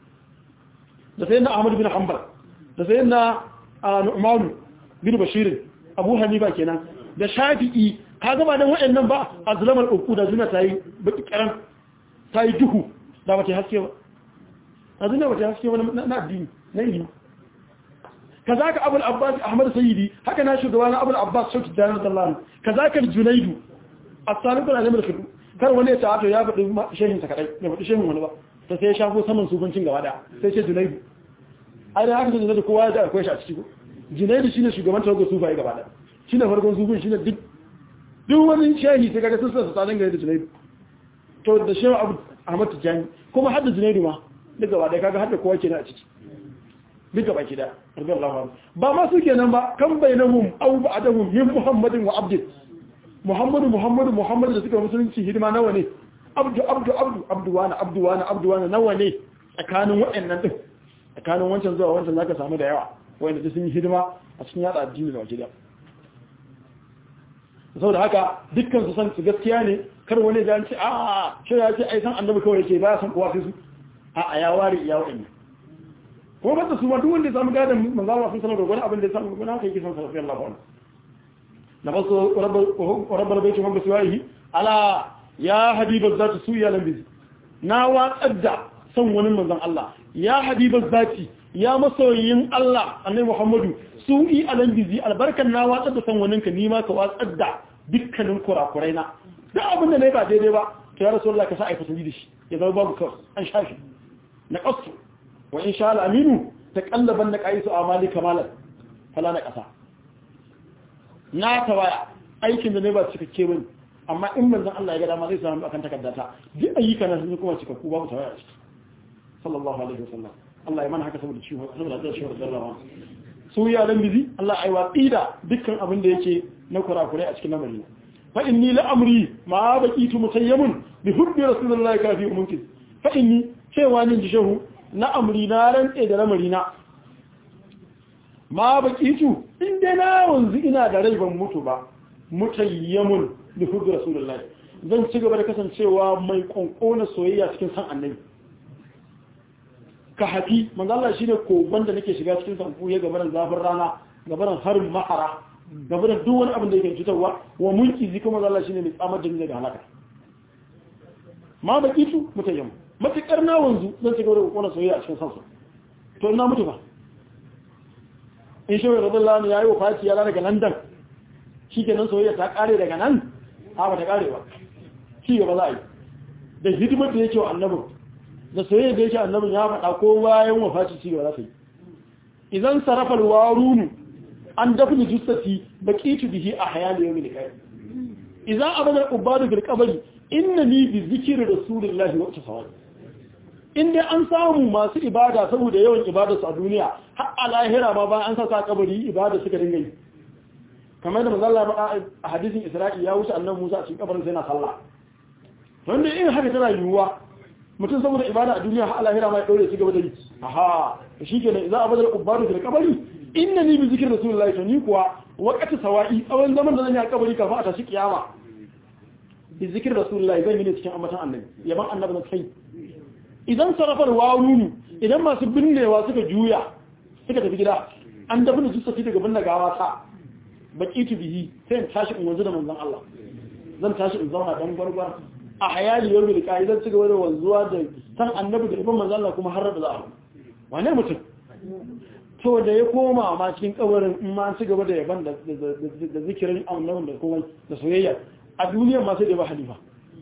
da sayyidina ahmad bin hanbal da sayyidina nu'manu bin bashir abu hanifa kenan da shafi'i ka gaba dan waɗannan ba azlamar uku da zuna tayi baki karan tayi duhu da bace haske ba azuna bace haske ba na addini na ilimi kazaka abul abbas ahmad sayyidi haka na shugaba na abul abbas shauki da radiyallahu kazaka junaidu as-saliq al-alim al-khidu kar wani ya ta'ato ya faɗi shehin sa kadai ya faɗi shehin wani ba to sai ya shafo saman subuncin gaba daya sai ce junaidu ai da haka da junaidu kowa da akwai shi a ciki junaidu shine shugaban tawagar sufaye gaba daya shine farkon sufin shine duk duk wani shehi sai kaga sun sa tsadan gare da junaidu to da shehu abu ahmad tijani kuma hadda junaidu ma duk gaba daya kaga hadda kowa kenan a ciki duk gaba ki da radiyallahu anhu ba ma su kenan ba kan bainahum aw ba'dahum min muhammadin wa abd muhammadu muhammadu muhammadu da suka musulunci hidima nawa ne abdu abdu abdu abdu wani abdu wani abdu wani nawa ne tsakanin waɗannan din tsakanin wancan zuwa wancan zaka samu da yawa wanda sun yi hidima a cikin yada addini da wakilai saboda haka dukkan su san su gaskiya ne kar wani ya ce a shi ya ce ai san annabi kawai yake ba san kowa sai su a a ya ware iya wa'annan ko ba su ma duk wanda ya samu gadan manzo Allah sun sanar da wani abin da ya samu gona haka yake san sarfi Allah ba na ba su rabbal baiti wa biswahi ala ya habiba zati su ya lambi na watsar da san wani manzon Allah ya habiba zati ya masoyin Allah annabi Muhammadu su yi alambizi albarkan na watsar da san wani ka nima ka watsar da dukkanin kurakurai na duk abin da nayi ba daidai ba to ya rasulullah ka sa ai fasali da shi ya zama babu kawai an shafi na qasu wa in sha Allah aminu taqallaban na qaisu amali kamalan fala na kasa na tawaya aikin da ne ba cikakke bane amma in manzon Allah ya ga dama zai samu akan takaddata duk ayyukan nan sun kuma cikakku babu tawaya a ciki sallallahu alaihi wasallam Allah ya mana haka saboda ciwo saboda da ciwo da rawa su ya dan bizi Allah ai watsi da dukkan abin da yake na kurakurai a cikin lamarin fa inni la amri ma baqitu mutayyamun bi hubbi rasulillahi kafi mumkin fa inni cewa ni ji shehu na amri na rantse da lamarina ma baqitu in dai na wanzu ina da rai ban mutu ba mutayyamun bi hubbi rasulillahi zan ci gaba da kasancewa mai konkona soyayya cikin san annabi ka hafi manzo Allah shine kogon da nake shiga cikin sanfu ya gabaran zafin rana gabaran harin mahara gabaran duk wani abin da yake cutarwa wa mulki zika manzo Allah shine mai tsamar da ni daga halaka ma baki su mutayyam matakar na wanzu zan ci gaba da konkona soyayya a cikin sansa to ina mutu ba in shi radiyallahu anhu yayi wafati ya daga London shikenan soyayya ta kare daga nan ha ba ta kare ba shi gaba za a yi da hidimar da yake wa annabin da soyayya da yake annabin ya faɗa ko bayan wafati ci gaba za ta yi idan sarafar warunu an dafni jussati baqitu bihi ahya li yawmil qiyamah idan abada ubadu fil qabri innani bi zikri rasulillahi wa tasawwur inda an samu masu ibada saboda yawan ibada su a duniya har a lahira ma bayan an saka kabari ibada suka dinga yi kamar da manzo Allah a hadisin Isra'i ya wuce annabi Musa a cikin kabarin sai na sallah wanda in haka tana yiwuwa mutum saboda ibada a duniya har lahira ma ya dore shi gaba da yi aha shi kenan idan abadar ubadu fil kabari innani bi zikri rasulullahi to ni kuwa waqati sawa'i tsawon zaman da zan yi a kabari kafin a tashi kiyama bi zikri rasulullahi zan yi ne cikin amatan annabi yaban annabi na kai idan sarafar wawunu idan masu binnewa suka juya suka tafi gida an dafa da jussafi daga binne gawa ta baqitu bihi sai in tashi in wanzu da manzon Allah zan tashi in zauna dan gwargwar a hayali yau da ka'idar ci gaba da wanzuwa da san annabi da ibn manzo Allah kuma har da za'a wane mutum to da ya koma ma cikin kabarin in ma ci gaba da yaban da da zikirin annabi da kuma da soyayya a duniya ma sai da ba halifa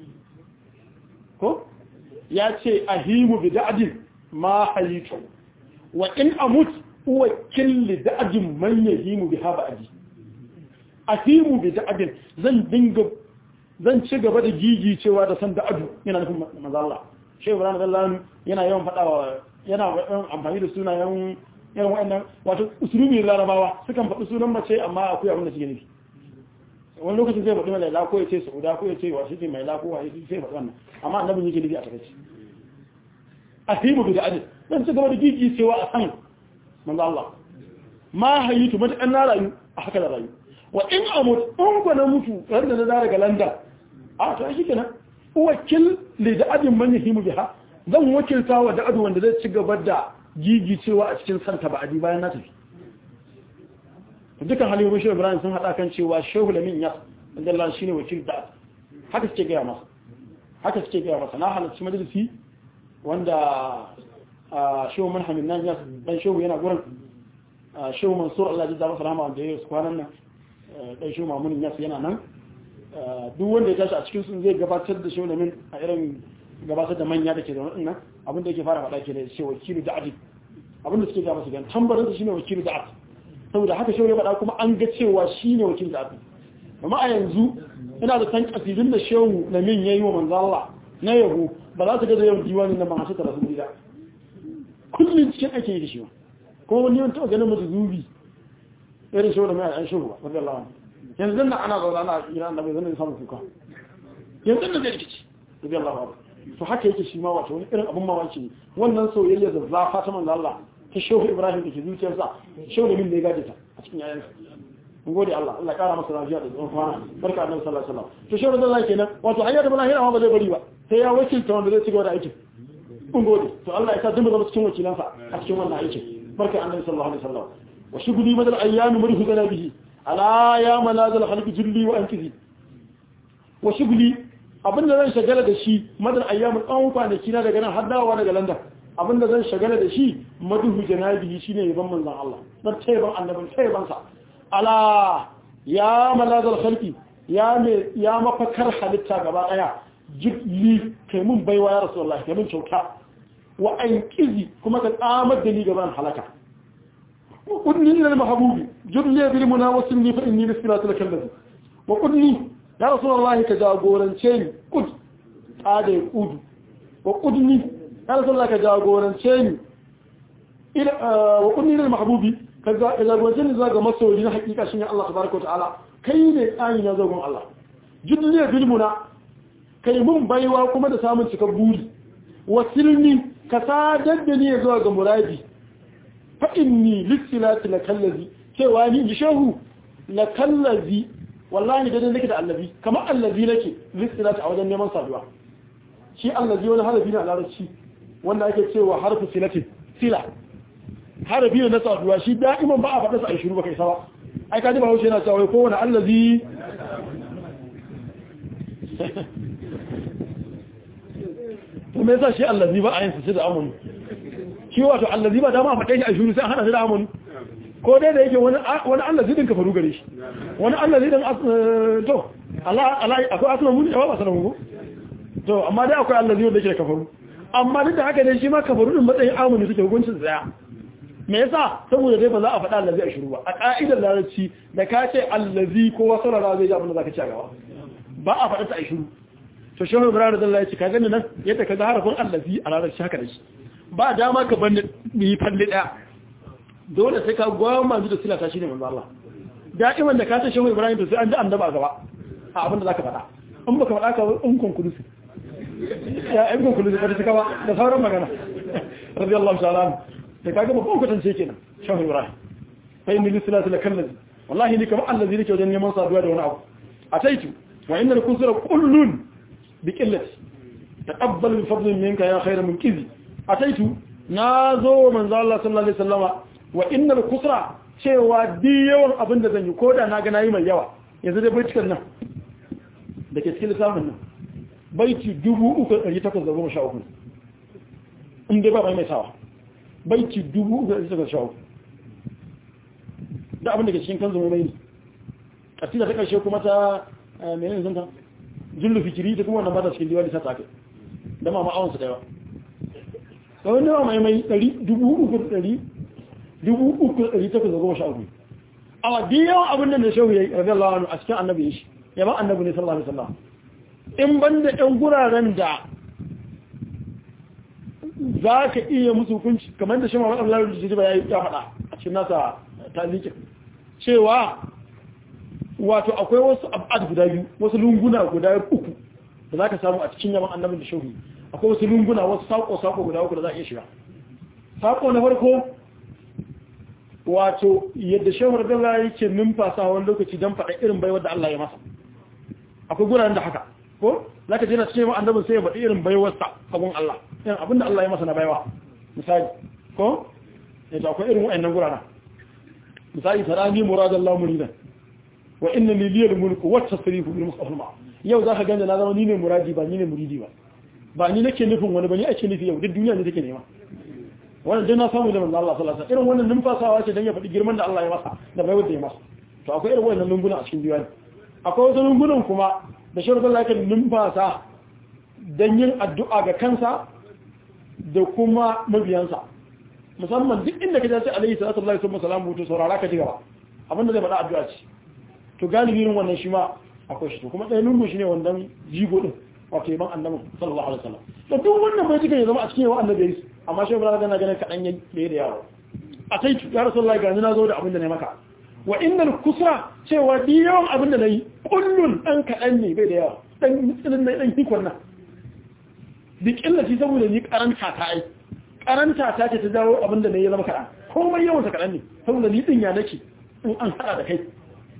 ko ya ce ahimu bi da'din ma halitu wa in amut huwa killi da'din man yahimu bi haba adi ahimu bi da'din zan dinga zan ci gaba da gigi cewa da san da adu yana nufin mazalla shehu ibrahim dallanu yana yawan faɗawa yana amfani da sunayen irin wa'annan wato usulubi larabawa sukan faɗi sunan mace amma akwai abin da suke nufi wani lokacin zai faɗi mai laila ko ya ce sauda ko ya ce wa shi mai lako wa sai faɗi wannan amma annabin yake nufi a takaici a himu bi da adil zan ci gaba da gigi cewa a san manzo Allah ma hayitu matakan na rayu a haka da rayu wa in amut in ku na mutu wanda na zara ga landa a to shi kenan wakil li da adin man yahimu biha zan wakilta wa da adu wanda zai ci gaba da gigi cewa a cikin santa ba adi bayan na tafi dukkan halin shehu ibrahim sun hada kan cewa shehu lamin ya wanda Allah shine wakil da haka suke gaya masa haka suke gaya masa na halarci majalisi wanda shehu manhamin nan ya dan shehu yana gurin shehu mansur Allah ya jaza masa rahama wanda ya yi kwanan nan dan shi mamunin yas yana nan duk wanda ya tashi a cikin sun zai gabatar da shi min a irin gabatar da manya da ke da wadannan abin da yake fara faɗa ke da shi wakilu da adi abin da suke gaba su gan tambarin su shine wakilu da adi saboda haka shehu ya faɗa kuma an ga cewa shine wakilu da adi amma a yanzu ina da san kasidun da shehu na min yayi wa manzo Allah na yabo ba za su ga da yawan diwanin nan ba a shekara sun gida kullum cikin ake yi da shi kuma wani yawan taɓa ganin mutu zubi irin shi da mai an shuhu wadda Allah yanzu nan ana zaune ana ira annabi zan samu kuka yanzu nan zai rikici wadda Allah to haka yake shi ma wato wani irin abun mamaki ne wannan soyayya da zafa ta manzo Allah ta shehu Ibrahim da ke zuciyarsa shehu da min da ya gaje ta a cikin yayansa mun gode Allah Allah kara masa lafiya da tsawon kwana barka annabi sallallahu alaihi wasallam to shi Rasulullahi kenan wato hanyar da lahira ma ba zai bari ba sai ya wakilta wanda zai ci gaba da aikin mun gode to Allah ya sa duk zama cikin wakilansa a cikin wannan aikin barka annabi sallallahu alaihi wasallam wa shuguli madal ayyami murhu gana bihi ala ya manazal khalqi julli wa ankizi wa shuguli abinda zan shagala da shi madal ayyami tsawon kwanaki na daga nan har dawowa daga London abinda zan shagala da shi maduhu janabihi shine yaban manzon Allah dan tayyiban annabin tayyiban sa ala ya manazal khalqi ya me ya mafakar halitta gaba daya jibli kai mun baiwa ya rasulullahi kai mun kyauta wa ankizi kuma ka tsamar da ni gaban halaka وقلني إلى المحبوب جرني بالمنا وسلني فإني لسلات لك الذي وقلني يا رسول الله كجاغورا شيني قد هذا يقود وقلني يا رسول الله كجاغورا شيني إلى وقلني إلى المحبوب كجاغورا شيني زاغ مسؤولين حقيقة شيني الله تبارك وتعالى كيف آين يزاغم الله جرني بالمنا kai mun baiwa kuma da samun cikar buri wasilni ka sadar da ni zuwa ga muradi fa'inni lissilati na kallazi cewa ni ji shehu na kallazi wallahi da nake da allazi kamar allazi nake lissilati a wajen neman saduwa shi allazi wani harafi na larabci wanda ake cewa harfi silatin sila harafi ne na saduwa shi da'iman ba a faɗa sa a shiru ba kai sawa ai kaji ba haushe yana cewa kowane allazi to me yasa shi allazi ba a yin su da amonu shi wato allazi ba dama faɗe shi a shuru sai hana shi da amonu ko dai da yake wani wani allazi din kafaru gare shi wani allazi din to Allah Allah akwai aslan mun ba sanan mu to amma dai akwai allazi wanda yake kafaru amma duk da haka ne shi ma kafaru din matsayin amonu suke hukuncin tsaya me yasa saboda dai ba za a faɗa allazi a shuru ba a ka'idar larabci da ka ce allazi ko wasu rara zai ji abin da zaka ci a gaba ba a faɗa ta a shuru to shehu ibrahim da Allah ya ce ka gani nan yadda ka ga harafin allazi a larabci haka da shi ba dama ka bani yi falle daya dole sai ka gwama da silata shine manzo Allah da'iman da ka ta shehu Ibrahim to sai an ji annaba gaba a abin da zaka faɗa in baka faɗa ka in konkulusi ya in konkulusi ka ta kawa da sauran magana radiyallahu ta'ala da kaga babban kwatance kenan shehu Ibrahim fa inni lisilati la kallazi wallahi ni kamar allazi nake wajen neman saduwa da wani abu ataitu wa inna al-kusra kullun bi qillati taqabbal bi fadlin minka ya khayra munkizi ataitu na zo manzo Allah sallallahu alaihi wasallama wa innal kusra cewa di yawan abin da zan yi koda na ga nayi mai yawa yanzu dai baitukan nan da ke cikin lissafin nan baiti 3813 in dai ba mai mai sawa baiti 3813 da abin da ke cikin kan zama mai kasida ta karshe kuma ta menene zanta jullu fikiri ta kuma wannan ba ta cikin diwali ta take da ma ma'awansu da yawa kawai nawa mai mai uku. awa di yawan abin da na shehu ya yi rabi Allah a cikin annabi ya shi ya ba annabi ne sallallahu alaihi wasallam in ban da ɗan guraren da za ka iya musu hukunci kamar da shi ma wadda Allah ya ba ya yi ya faɗa a cikin nasa talikin cewa wato akwai wasu abad guda biyu wasu lunguna guda uku da za ka samu a cikin yaman annabin da shehu akwai wasu lunguna wasu sako-sako guda uku da za a iya shiga sako na farko wato yadda shehur dala yake numfasa wani lokaci don faɗa irin baiwar da Allah ya masa akwai guraren da haka ko za ka jina cikin annabin sai ya faɗi irin baiwarsa abun Allah yin abin da Allah ya masa na baiwa misali ko yadda akwai irin wa'annan guraren misali tarani muradallahu muridan wa inna liliyal mulku wa tasrifu bil mustafa yau zaka ganda na zama ni ne muradi ba ni ne muridi ba ba ni nake nufin wani ba ni ake nufi yau duk duniya ne take nema wannan dai na samu da manzo Allah sallallahu alaihi wasallam irin wannan numfasawa ce dan ya faɗi girman da Allah ya masa da bai wanda ya masa to akwai irin wannan lunguna a cikin diwani akwai wasu lungunan kuma da shi Allah yake numfasa dan yin addu'a ga kansa da kuma mabiyansa musamman duk inda ka ji alaihi salatu wasallam salamu to saurara ka ji gaba abinda zai faɗa addu'a ce to galibi irin wannan shi ma akwai shi to kuma ɗaya lungu shine wannan jigo din wato yaban annabi sallallahu alaihi wasallam to duk wannan bai tuka ya zama a cikin yawan annabi yayi amma shi ibrahim yana ganin kadan yayi da da yawo a sai ya rasulullahi ga ni nazo da abin da nayi maka wa innal kusra cewa di yawan abin da nayi kullun dan kadan ne bai da yawa dan tsinin ne dan hikon nan duk illati saboda ni karanta ta ai karanta ta ce ta dawo abin da nayi zama kadan komai yawan ta kadan ne saboda ni din ya nake in an hada da kai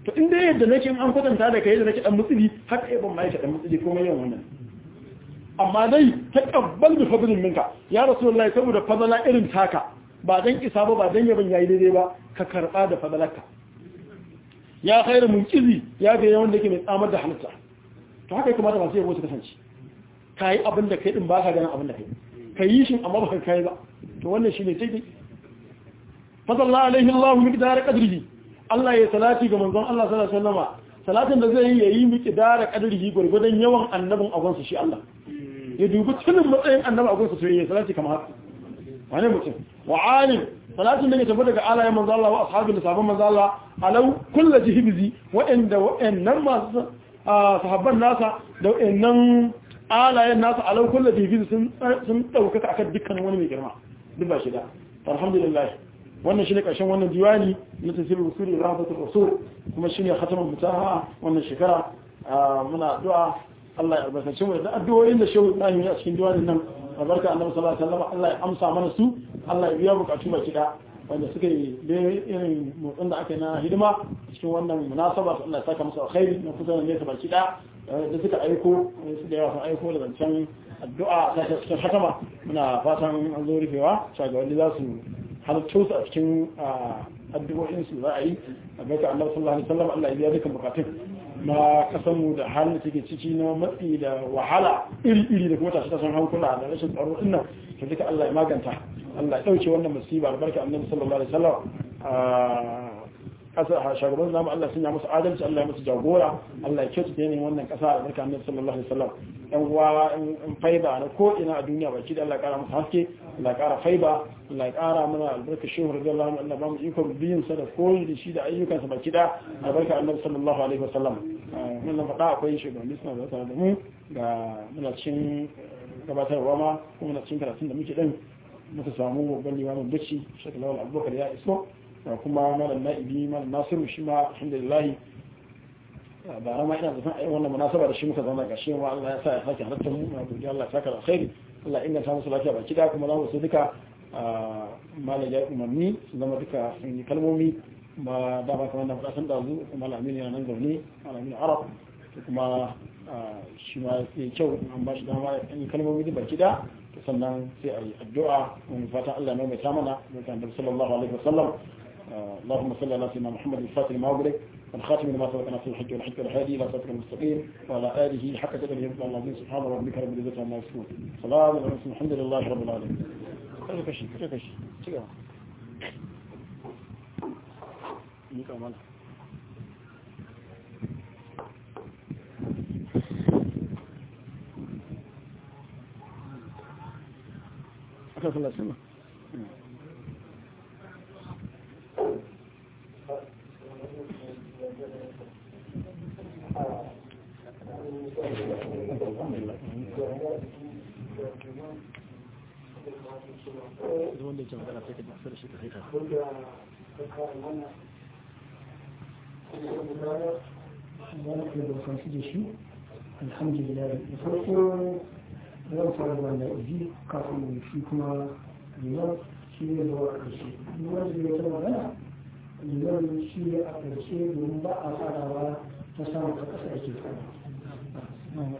to inda yadda nake an kwatanta da kai da nake dan mutsili haka ai ban mai ka dan mutsili komai yawan wannan amma dai taqabbal bi fadlin minka ya rasulullahi saboda fadala irin taka ba dan isa ba ba dan yaban yayi daidai ba ka karba da fadalarka ya khairu munqizi ya ga yawan da yake mai tsamar da halitta to haka kuma da masu yabo su kasance kai abin da kai din ba ka ganin abin da kai kai shi amma ba ka kai ba to wannan shine sai fadalla alaihi Allah miqdar qadrihi Allah ya salati ga manzon Allah sallallahu alaihi wasallama salatin da zai yi yayi miqdar qadrihi gurgudan yawan annabin agonsa shi Allah ya dubi tunin matsayin annabi agonsa to yayi salati kamar haka wani mutum wa alim salatin da ya tafi daga alayen manzon Allah wa ashabin da sabon manzon Allah alau kullu jihbizi wa'anda wa'annan masu sahabban nasa da wa'annan alayen nasa alau kullu jihbizi sun sun dauka akan dukkan wani mai girma duk ba shi da alhamdulillah wannan shine karshen wannan diwani na tafsirul usuli rahmatul rasul kuma shine khatamun mutaha wannan shekara muna addu'a Allah ya albarkace mu da addu'o'in da shehu Ibrahim ya cikin diwanin nan albarka annabi sallallahu alaihi wasallam Allah ya amsa mana su Allah ya biya bukatu ba kida wanda suka yi da irin motsin da aka yi na hidima cikin wannan munasaba Allah ya saka musu alkhairi na kusa da nesa baki da da suka aiko su da yawa sun aiko da zancen addu'a ta cikin hatama muna fatan an zo rufewa shagabanni za su halittu su a cikin addu'o'in su za a yi a baka annabi sallallahu alaihi wasallam Allah ya biya dukkan bukatun na kasanmu da halin da take ciki na matsi da wahala iri-iri da kuma tashi tashin hankula da rashin tsaro din nan to duka Allah ya maganta Allah ya dauke wannan musiba albarka annabi sallallahu alaihi wasallam kasa shagaban namu Allah sun ya musu adalci Allah ya musu jagora Allah ya kyautu da yanayin wannan kasa albarka annabi sallallahu alaihi wasallam yan uwa in faiba na ko ina a duniya baki da Allah ya kara musu haske Allah ya kara faiba Allah ya kara mana albarka shehu radiyallahu anhu Allah ba mu ikon biyin sa da koyi da shi da ayyukansa baki da albarka annabi sallallahu alaihi wasallam mun nan faɗa akwai shugabanni suna da tare da mu ga muna cikin gabatarwa ma kuma muna cikin karatun da muke din muka samu babban limamin bacci shekul lawal abubakar ya iso da kuma malam na'ibi malam nasiru shi ma alhamdulillah ba rama ina zafin a wannan munasaba da shi muka zama ga shi ma Allah ya sa ya sake halartar mu na godiya Allah ya saka alkhairi Allah ya inganta musu lafiya baki da kuma za mu so duka malam ya umarni su zama duka sun yi kalmomi ba da ba kamar da faɗa san da zu malam Aminu yana nan zaune malam Aminu Arab kuma shi ma ya kyau an ba shi dama ya yi kalmomi da baki da sannan sai a yi addu'a wani fatan Allah mai mai mana da kan sallallahu alaihi wasallam اللهم صل على سيدنا محمد الفاتح لما أغلق والخاتم لما سبقنا في الحج والحج والهادي إلى صراط المستقيم وعلى آله حق قدره يرضى العظيم سبحان ربك رب العزة عما يصفون سلام على المرسلين الحمد لله رب العالمين كذا كشي كذا كشي تيجا نيكا مالا أكثر الله سنة wanda ke magana sai ka masu da shi ka haika alhamdulillah da farko zan fara da wanda izi kafin shi kuma liman shi ne da wa ƙarshe liman da ya ta magana liman shi ne a ƙarshe domin ba a farawa ta samun ta ƙasa ake fara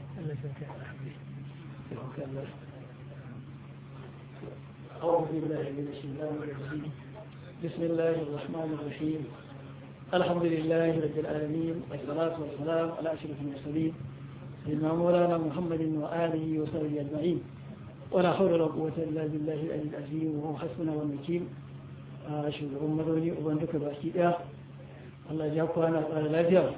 أعوذ بالله من الشيطان الرجيم بسم الله الرحمن الرحيم الحمد لله رب العالمين والصلاة والسلام على أشرف المرسلين سيدنا مولانا محمد وآله وصحبه أجمعين ولا حول ولا قوة إلا بالله العلي العظيم وهو حسبنا والوكيل أشهد أمرني وبندك بأكيد الله يجاكم أنا قال لا جاء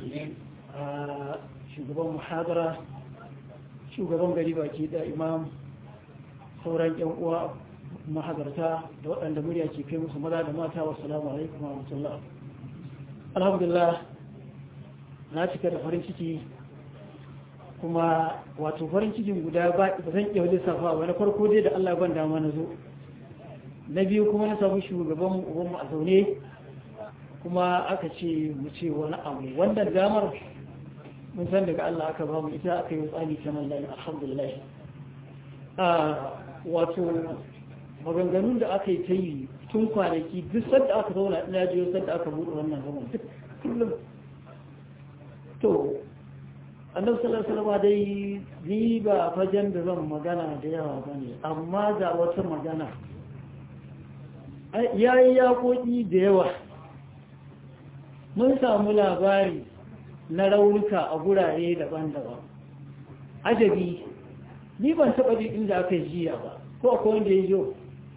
shugaban muhadara shugaban gari baki da imam sauran yan uwa mahadarta da waɗanda murya ke kai musu maza da mata wa salamu alaikum wa rahmatullah alhamdulillah na cika da farin ciki kuma wato farin cikin guda ba zan iya wajen safa wani farko dai da Allah ban dama na zo na biyu kuma na samu shugaban ubanmu a zaune kuma aka ce mu ce wani abu wannan damar mun san daga Allah aka ba mu ita aka yi tsani ta nan alhamdulillah wato maganganun da aka yi ta yi tun kwanaki duk sadda aka zauna ina jiyo sadda aka buɗe wannan zaman duk kullum to annabi sallallahu alaihi wasallam dai ni ba fajen da zan magana da yawa bane amma ga wata magana yayi yakoki da yawa mun samu labari na raunuka a gurare daban-daban ajabi ni ban taɓa jin inda aka jiya ba ko akwai wanda ya jo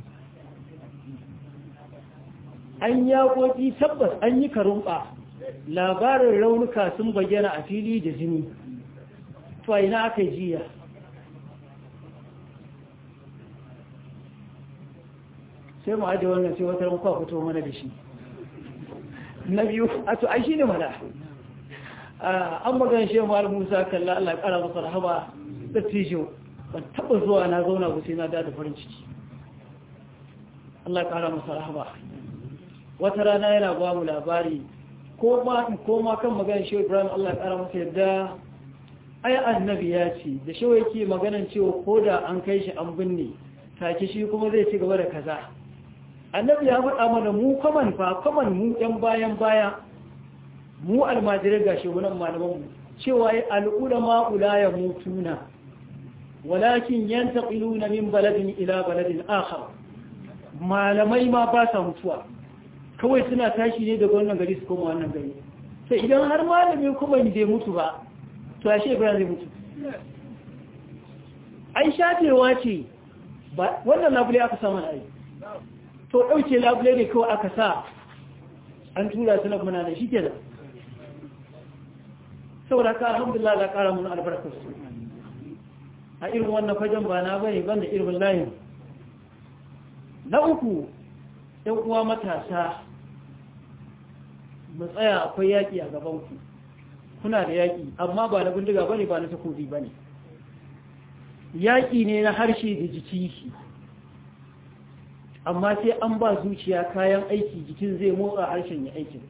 an yaƙoƙi tabbas an yi karumɓa labarin raunuka sun bayyana a fili da jini to ina aka jiya sai mu ajiye wannan sai wata muka fito mana da shi na biyu a to ai shi ne mana an magana shi ma'al musa kalla Allah ya kara masa rahama da tijo ban taba zuwa na zauna ba sai na da farin ciki Allah ya kara masa rahama wata rana yana ba mu labari ko ma ko ma kan magana shi Ibrahim Allah ya kara masa yadda ai annabi ya ce da shi yake maganan cewa ko da an kai shi an binne take shi kuma zai ci gaba da kaza annabi ya faɗa mana mu kaman fa kaman mu ɗan bayan baya mu almajirai ga shugunan malamanmu cewa ya al'ulama ula ya mutuna walakin yantaqiluna min baladin ila baladin akhar malamai ma ba sa mutuwa kawai suna tashi ne daga wannan gari su koma wannan gari sai idan har malami kuma bai mutu ba to ashe ba zai mutu ai shafewa ce wannan labule aka samu ai to dauke labule ne kawai aka sa an tura su na muna da shi ke da saboda ka alhamdulillah la kara mun albarkar su a irin wannan fajen ba na bane banda irin layin na uku ɗan uwa matasa mu tsaya akwai yaƙi a gabanku kuna da yaƙi amma ba na bindiga bane ba na takobi bane yaƙi ne na harshe da jiki amma sai an ba zuciya kayan aiki jikin zai motsa harshen ya aikin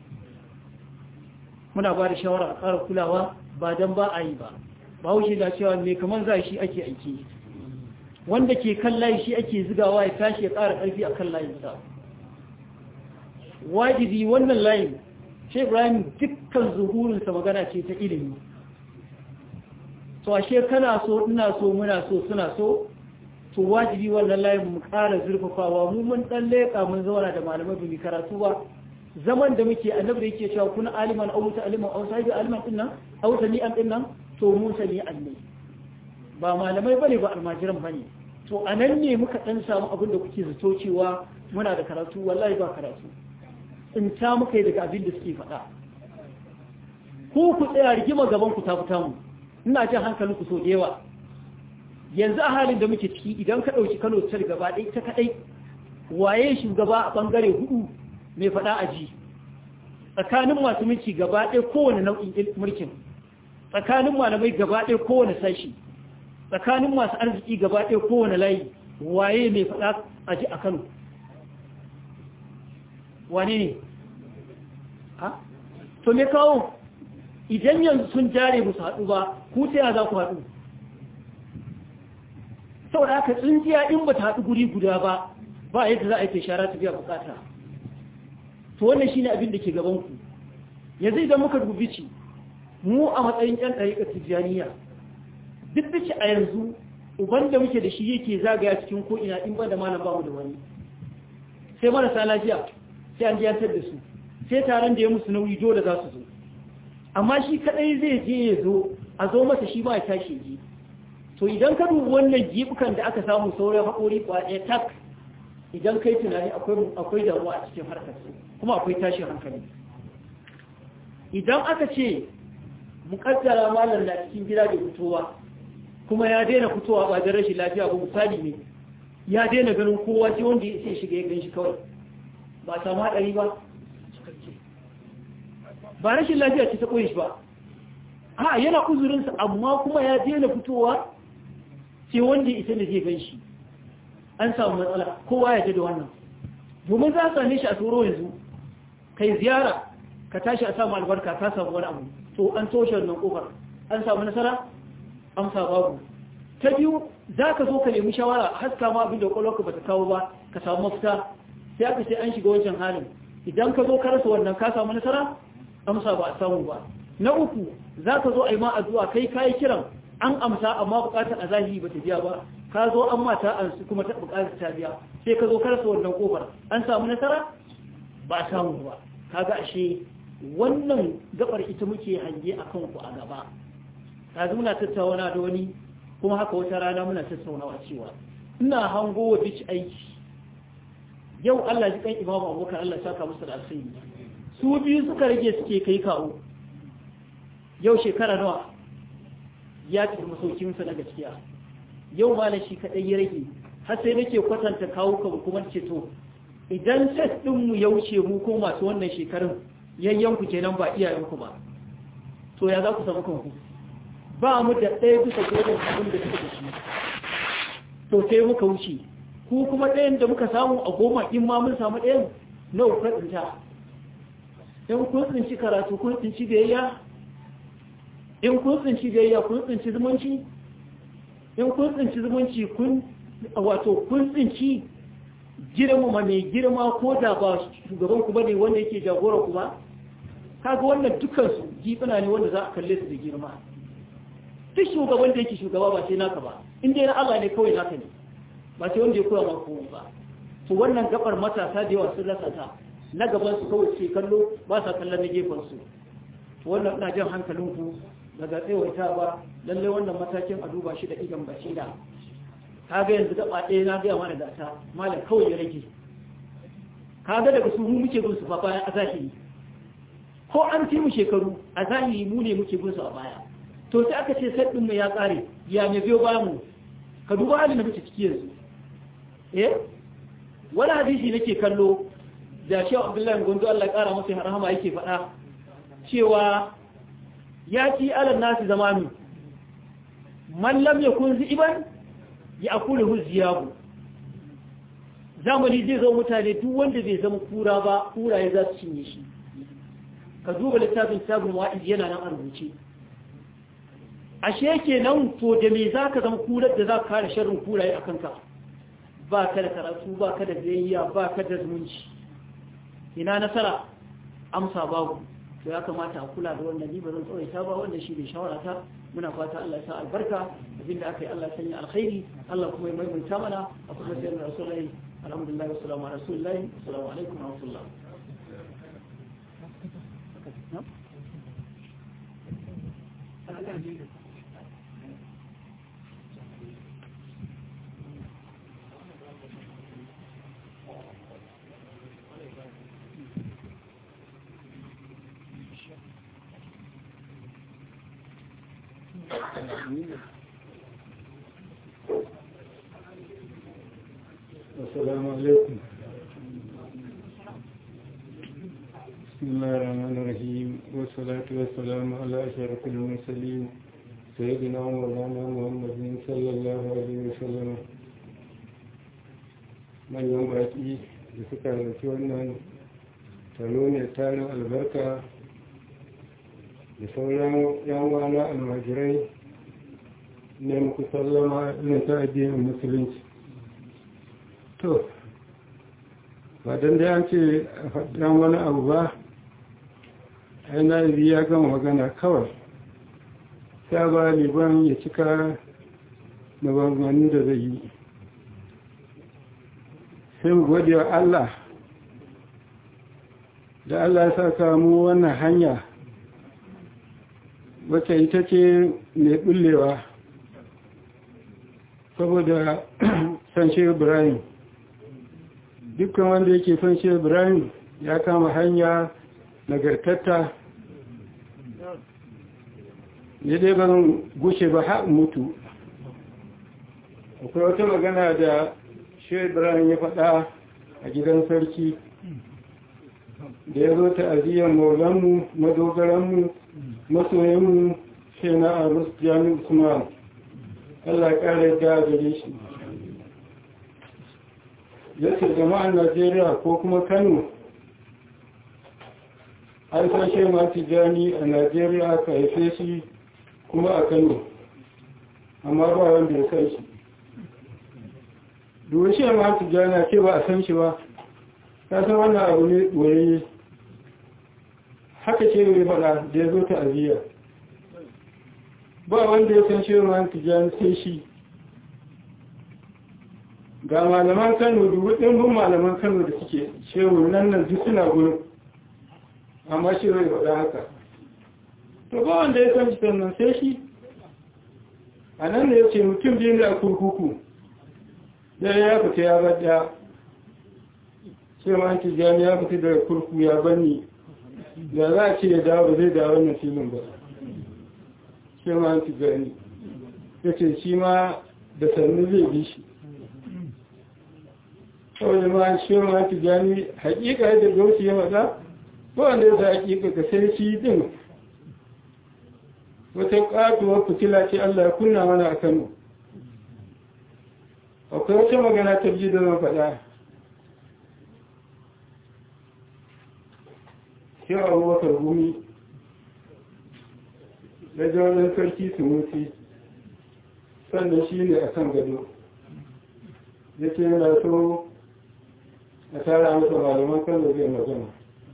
muna ba da shawara a ƙara kulawa ba don ba a yi ba ba wuce da cewa mai kamar za shi ake aiki wanda ke kan layi shi ake zigawa ya tashi ya ƙara ƙarfi a kan layinsa wajibi wannan layin shi ibrahim dukkan zuhurinsa magana ce ta ilimi to ashe kana so ina so muna so suna so to wajibi wannan layin mu ƙara zurfafawa mu mun ɗan leƙa mun zauna da malamai bi karatu ba zaman da muke annabi da yake cewa kuna aliman aw aliman aw sahibi aliman din nan aw sami'an din nan to mu sami'an ne ba malamai bane ba almajiran bane to anan ne muka dan samu abin da kuke zato cewa muna da karatu wallahi ba karatu in ta muka yi daga abin da suke faɗa ko ku tsaya rigima gaban ku ta fita mu ina jin hankalin ku so da yawa yanzu a halin da muke ciki idan ka ɗauki Kano ta gaba ɗaya ta kaɗai waye shugaba a ɓangare hudu mai faɗa a ji tsakanin masu mulki gaba ɗaya kowane nau'in mulkin tsakanin malamai gaba ɗaya kowane sashi tsakanin masu arziki gaba ɗaya kowane layi waye mai faɗa a ji a kano wane ne ha to me kawo idan yanzu sun jare musu haɗu ba ku ta za ku haɗu saboda haka tsinjiya in ba ta haɗu guri guda ba ba yadda za a yi ta shara ta biya bukata to wannan shine abin da ke gaban ku yanzu idan muka dubi ci mu a matsayin ƴan ɗariƙar tijjaniya duk da ci a yanzu uban da muke da shi yake zagaya cikin ko ina in ba da malam bamu da wani sai marasa lafiya sai an jiyantar da su sai taron da ya musu nauyi dole za su zo amma shi kadai zai je ya zo a zo masa shi ba ya tashi ji to idan ka dubi wannan jibukan da aka samu sauran haƙori kwaɗe tak idan kai tunani akwai damuwa a cikin harkar su kuma akwai tashin hankali idan aka ce mukaddara malar na cikin gida da fitowa kuma ya daina fitowa ba da rashin lafiya ba misali ne ya daina ganin kowa sai wanda ya sai shiga ya gan shi kawai ba samu haɗari ba ba rashin lafiya ce ta koyi shi ba a yana uzurinsa amma kuma ya daina fitowa sai wanda ya isa da zai gan shi an samu matsala kowa ya da wannan domin za a same shi a tsoro yanzu kai ziyara ka tashi a samu albarka ka samu wani abu to an toshe wannan kofar an samu nasara amsa babu ta biyu za ka zo ka nemi shawara haska ma abin da kwakwalwarka ba ta kawo ba ka samu mafita sai aka ce an shiga wancan halin idan ka zo ka rasa wannan ka samu nasara amsa ba a samu ba na uku za ka zo a yi ma addu'a kai kayi kiran an amsa amma bukatar a zahiri ba ta biya ba ka zo an mata an su kuma ta bukatar ta biya sai ka zo ka rasa wannan kofar an samu nasara ba a samu ba kaga ashe wannan gabar ita muke hange a kanku a gaba yanzu muna tattauna da wani kuma haka wata rana muna tattaunawa cewa ina hango wa bici aiki yau Allah ji kan imamu abokan Allah saka musu da alkhairi su biyu suka rage suke kai kawo yau shekara nawa ya tafi masaukinsa na gaskiya yau ma na shi kaɗai ya rage har sai nake kwatanta kawo kan kuma ce to idan set ɗinmu ya wuce mu ko masu wannan shekarun yayyanku kenan ba iyayenku ba to ya za ku samu kanku ba mu da ɗaya bisa goma abin da suka da shi to sai muka wuce ku kuma ɗayan da muka samu a goma in ma mun samu ɗayan na uku tsinta in kun tsinci karatu kun tsinci biyayya in kun tsinci biyayya kun tsinci zumunci in kun tsinci zumunci kun wato kun tsinci girmama mai girma ko da ba shugaban ku bane wanda yake jagora ku ba kaga wannan dukkan su gifina ne wanda za a kalle su da girma duk shugaban da yake shugaba ba sai naka ba in dai na Allah ne kawai naka ne ba sai wanda ya koya ma komai ba to wannan gabar matasa da yawa sun rasa ta na gaban su kawai sai kallo ba sa kallon na gefen su to wannan ina jan hankalin ku daga tsawaita ba lalle wannan matakin a duba shi da idan basira kaga yanzu gaba ɗaya na gaya mana da ta malam kawai ya rage kaga daga su mu muke bin su fa bayan a zahiri ko an fi mu shekaru a zahiri mu ne muke bin su a baya to sai aka ce sai ɗin mu ya ƙare ya me biyo bayan mu ka duba halin da muke ciki yanzu eh wani hadisi nake kallo da shi Abdullahi Gondo Allah ya ƙara masa rahama yake faɗa cewa ya ci alal nasi zamanu man lam yakun ziban ya akulu ziyabu zamani zai zo mutane duk wanda bai zama kura ba kuraye za su cinye shi ka duba littafin sabon wa'iz yana nan a rubuce ashe kenan to da me za ka zama kurar da za ka kare sharrin kuraye a kanka ba ka da karatu ba ka da biyayya ba ka da zumunci ina nasara amsa babu to ya kamata a kula da wannan ni ba zan tsawaita ba wannan shi ne shawara ta muna fata Allah ya sa albarka abinda aka yi Allah ya sanya alkhairi Allah kuma ya maimaita mana a kuma sai da rasulullahi alhamdulillah wa salamu ala rasulillahi assalamu alaikum wa rahmatullah السلام عليكم بسم الله الرحمن الرحيم والصلاة والسلام على أشرف المرسلين سيدنا مولانا محمد صلى الله عليه وسلم من يوم باقي da suka halarci wannan taro ne tarin albarka da sauran yan wana almajirai ne muku sallama irin ta addinin musulunci to ba don da an ce a faɗin wani abu ba yana ya gama magana kawai ta ba liban ya cika maganganun da zai yi sai mu gode wa Allah da Allah ya saka mu wannan hanya wacce ita ce mai ɓullewa saboda san shi ibrahim dukkan wanda yake son shi ibrahim ya kama hanya nagartatta ne dai ban gushe ba ha mutu akwai wata magana da shi ibrahim ya faɗa a gidan sarki da ya zo ta aziyar maulanmu madogaranmu masoyinmu shi na arus jami usman allah ƙara da gare shi ya ce jama'ar najeriya ko kuma kano an sashe masu jani a najeriya ka haife shi kuma a kano amma ba wanda ya san shi dushe masu jani ce ba a san shi ba ta san wannan abu ne ɓoyayye haka ce mai faɗa da ya zo ta aziya ba wanda ya san shehu man tijjani sai shi ga malaman kano dubu ɗimbin malaman kano da suke shehu nan nan duk suna gurin amma shehu ya faɗa haka to ba wanda ya san shi sannan sai shi a nan da ya ce mutum biyu ne a kurkuku ɗaya ya fita ya bada shehu man tijjani ya fita daga kurkuku ya banni da za a ce ya dawo ba zai dawo wannan filin ba shehu man tijjani ya ce shi ma da sannu zai bi shi kawai ma shi ma ta gani hakika yadda gauci ya faɗa ba wanda ya sa hakika ka sai shi din wata ƙatuwar fitila ce Allah ya kunna mana a Kano akwai wata magana ta ji da zan faɗa shi abubakar gumi da jawarin sarki su mutu sannan shi ne a kan gado ya ce yana so a tara masa malaman kano zai magana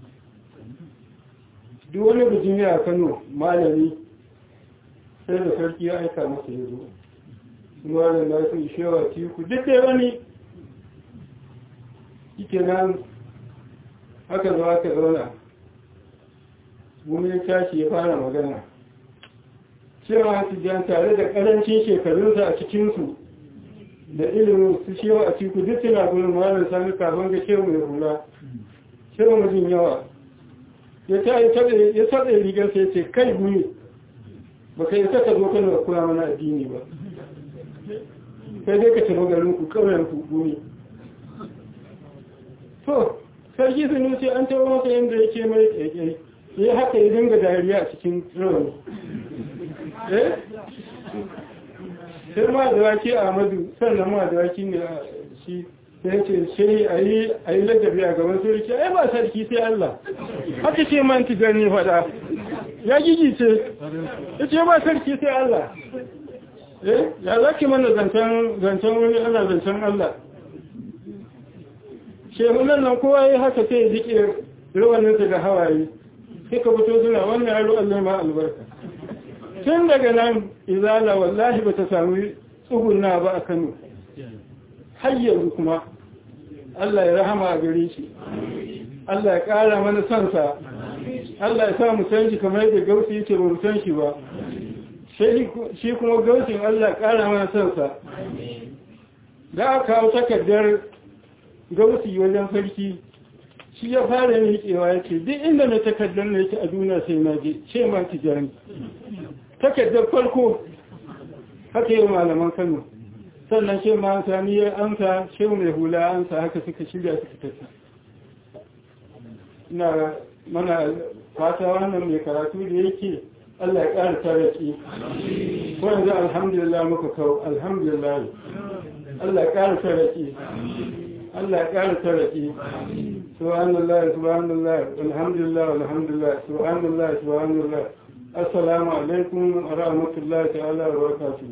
duk wani bijimi a kano malami sai da sarki ya aika masa ya zo suna da nasu ishewa tiku duk da wani ike nan aka zo aka zauna gumi ya tashi ya fara magana cewa su jan tare da ƙarancin shekarunsa a cikinsu da ilimin su shewa a cikin duk suna gudun malar sami kafin ga shewa mai hula shewa mijin yawa ya ta yi taɗa rigar sai ce kai gumi ba ka yi saka zo kan da kula mana addini ba sai dai ka tafi garin ku ƙauyen ku gumi to sarki sun ce an taɓa masa yadda ya ce mai ƙaiƙai ya haka ya dinga dariya a cikin rawani eh sai ma da waki a madu sannan ma da waki ne a shi sai ce sai a yi ladabi a gaban sarki ai ba sarki sai Allah haka ce man ti gani fada ya gigi ce ya ce ba sarki sai Allah eh ya za ki mana zancen wani ana zancen Allah shehunan nan kowa ya haka sai ya jike rawaninsa da hawaye suka fito suna wannan yaro Allah ma albarka tun daga nan izala wallahi ba ta sami tsuguna ba a kano har yanzu kuma Allah ya rahama a gare shi Allah ya ƙara mana sansa Allah ya sa mu san shi kamar yadda gausi yake ba mu san shi ba shi kuma gausin Allah ya ƙara mana sansa da aka kawo takardar gausi wajen sarki shi ya fara miƙewa ya ce duk inda na takardar na yake a duniya sai na je ce ma tijani takardar farko haka yi malaman kano sannan ce ma sani ya amsa ce mai hula amsa haka suka shirya suka tafi ina mana fata wannan mai karatu da yake Allah ya ƙara taraki ko yanzu alhamdulillah muka kawo alhamdulillah Allah ya ƙara taraki Allah ya ƙara taraki subhanallah subhanallah alhamdulillah alhamdulillah subhanallah subhanallah assalamu alaikum wa rahmatullahi ta'ala wa barakatuh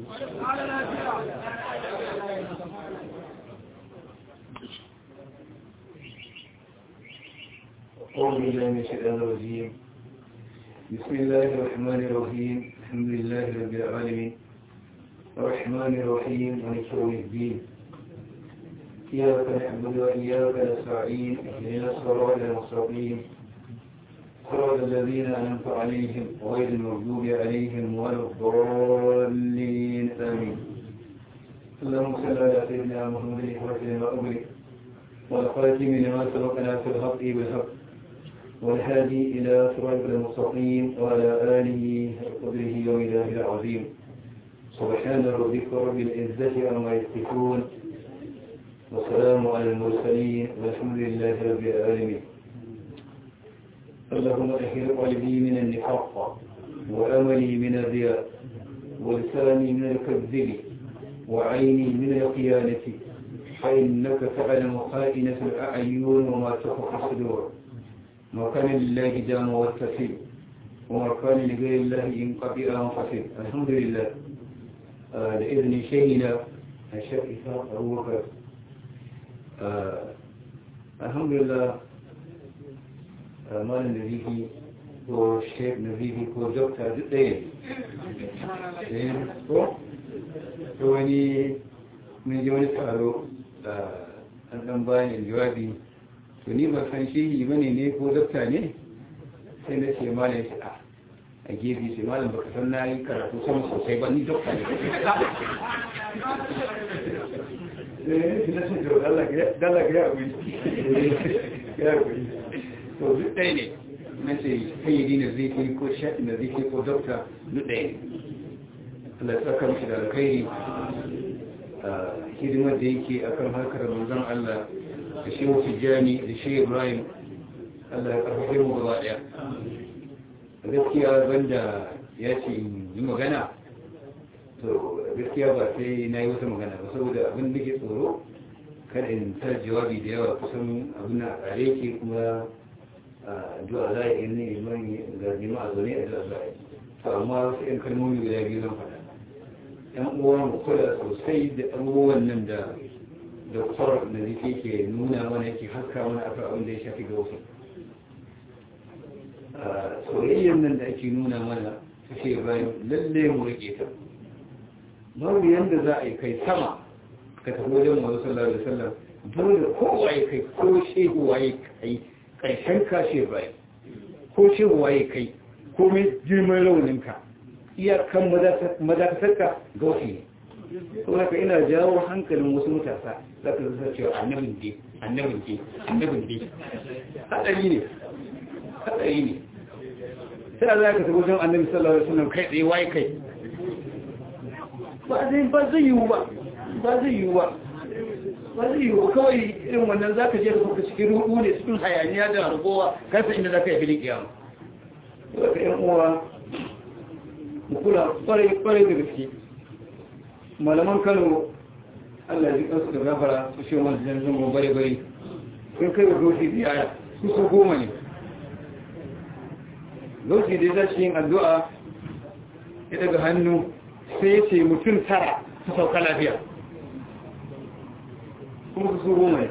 أعوذ بالله من الشيطان الرجيم بسم الله الرحمن الرحيم الحمد لله رب العالمين الرحمن الرحيم مالك يوم الدين إياك نعبد وإياك نستعين اهدنا الصراط المستقيم صراط الذين أنعمت عليهم غير المغضوب عليهم ولا الضالين آمين اللهم صل على سيدنا محمد وسلم وأبرك والخاتم لما سبقنا في الحق بالحق والهادي إلى صراط المستقيم وعلى آله وقدره ومداه العظيم سبحان ربك رب العزة عما يصفون والسلام على المرسلين والحمد لله رب العالمين اللهم احل قلبي من النفاق واملي من الرياء ولساني من الكذب وعيني من الخيانة فإنك تعلم خائنة الأعين وما تخفي الصدور ما كان لله دام والتفيل وما كان لغير الله ينقطع منفصل الحمد لله آه لإذن شيخنا الشيخ إسحاق أبو بكر alhamdulillah malam da zifi ko shek na zifi ko dokta duk ɗaya ne ko to wani mun ji wani taro an ɗan bayan jawabi to ni ba san shi ba ne ne ko dokta ne sai na ce malam shi a a gefe sai malam baka san na yi karatu sama sosai ba ni dokta ne dala ga ya wuri ya wuri to duk ɗaya ne na ce kayyadi na zai ko shaɗi na zai ko dokta duk ɗaya ne Allah ya saka mishi da alkhairi a hidimar da yake akan harkar manzon Allah da shi Tijjani da shi Ibrahim Allah ya karfafe mu gaba ɗaya gaskiya banda ya ce yi magana to gaskiya ba sai na yi wata magana ba saboda abin da ke tsoro kada in ta jawabi da yawa kusan abin a kare ke kuma addu'a za a yi ne iman ga jama'a zaune a addu'a za a yi to amma wasu yan kalmomi guda biyu zan faɗa yan uwa mu kula sosai da abubuwan nan da doktor da zai ke nuna mana yake haska mana akan abin da ya shafi ga wasu soyayyar nan da ake nuna mana ce bayan lalle mu rike ta babu yanda za a yi kai sama ka tafi wajen mazu sallallahu alaihi wasallam dole kowa ya kai ko shehu waye kai karshen ka she bayan ko shehu waye kai ko mai girman rauninka iyakan madakatarka gausi ne kuma ka ina jawo hankalin wasu matasa za ka zasa cewa annabin ke annabin ke annabin ke haɗari ne haɗari ne sai za ka tafi wajen annabi sallallahu alaihi wasallam kai tsaye waye kai ba zai ba zai yiwu ba ba zai yiwu ba ba zai yiwu kawai irin wannan za ka je da kuka cikin rudu ne cikin hayaniya da harbowa kasa inda za ka yi filin kiyama saboda ka yan uwa mu kula kwarai kwarai da gaske malaman kano Allah ya ji kansu da gafara su shi wani janzan bare bare sun kai wa doshi ziyara su su goma ne lokaci da za shi yin addu'a ya daga hannu sai ya ce mutum tara su sauka lafiya kuma su suru mai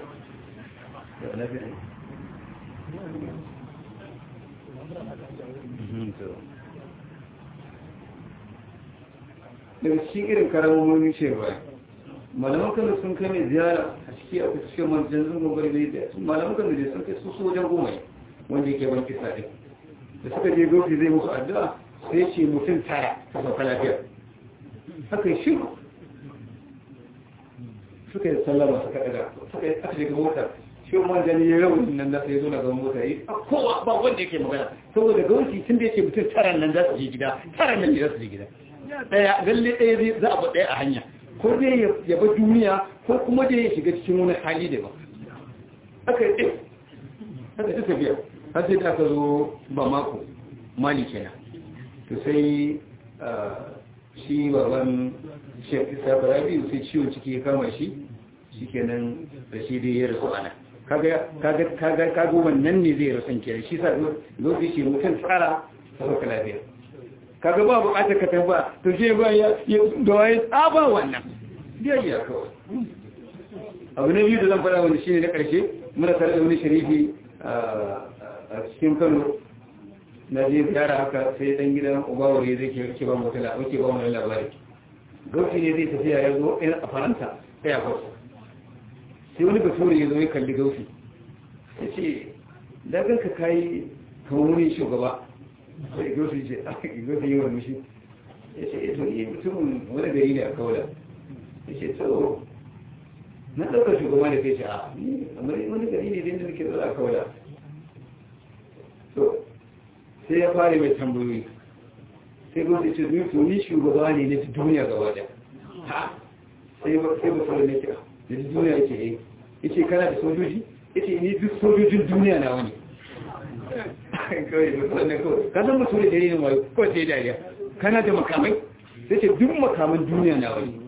daga cikin irin karamomin shirwa malaman kan sun kai mai ziyara a ciki a cikin manjan zungon gwari da malaman kan da sun kai su sojan goma wanda yake ban kisa ɗin da suka je gauti zai musu addu'a sai ce mutum tara ta sauka lafiya haka yi shiru suka yi sallama suka ɗaga suka yi aka shiga mota shi wani jani ya rawar nan da sai zo na gaban mota yi a kowa ba wanda yake magana saboda gauti tun da yake mutum tara nan za su je gida tara nan ne za su je gida ɗaya lalle ɗaya za a ba ɗaya a hanya ko dai ya ba duniya ko kuma dai ya shiga cikin wani hali daban aka yi ɗaya aka yi tafiya har sai da aka zo ba mako mali kenan to sai shi baban shek isa farabi sai ciwon ciki ya kama shi shi kenan da shi dai ya rasu ana kaga wannan ne zai rasu kenan shi sa lokaci shi mutum tsara ta sauka lafiya kaga ba bukatar ka tamba to shi ba ya da waye tsaba wannan biyayya kawai abu na biyu da zan fara wani shine na karshe muna tare da wani sharifi a cikin kano na je ziyara haka sai dan gidan ubawari zai ke ke ba mu tala ake ba mu labari gauci ne zai tafiya ya zo a faranta sai ya gauci sai wani bature ya zo ya kalli gauci ya ce da ganka kayi kamar wani shugaba sai gauci ce gauci yi wani shi ya ce to ni mutumin wani gari ne a kaula ya ce to na ɗaukar shugaba da kai ce a wani gari ne da nake zuwa a kaula to sai ya fara mai tambayoyi sai gwamnati ce zuwa to ni shugaba ne na duniya gaba da sai ba sai ba sauran nake da duniya yake yi yace kana da sojoji yace ni duk sojojin duniya na wani kawai da wannan kawai ka san mutum da dare ne mai ko sai dariya kana da makamai sai ce duk makaman duniya na wani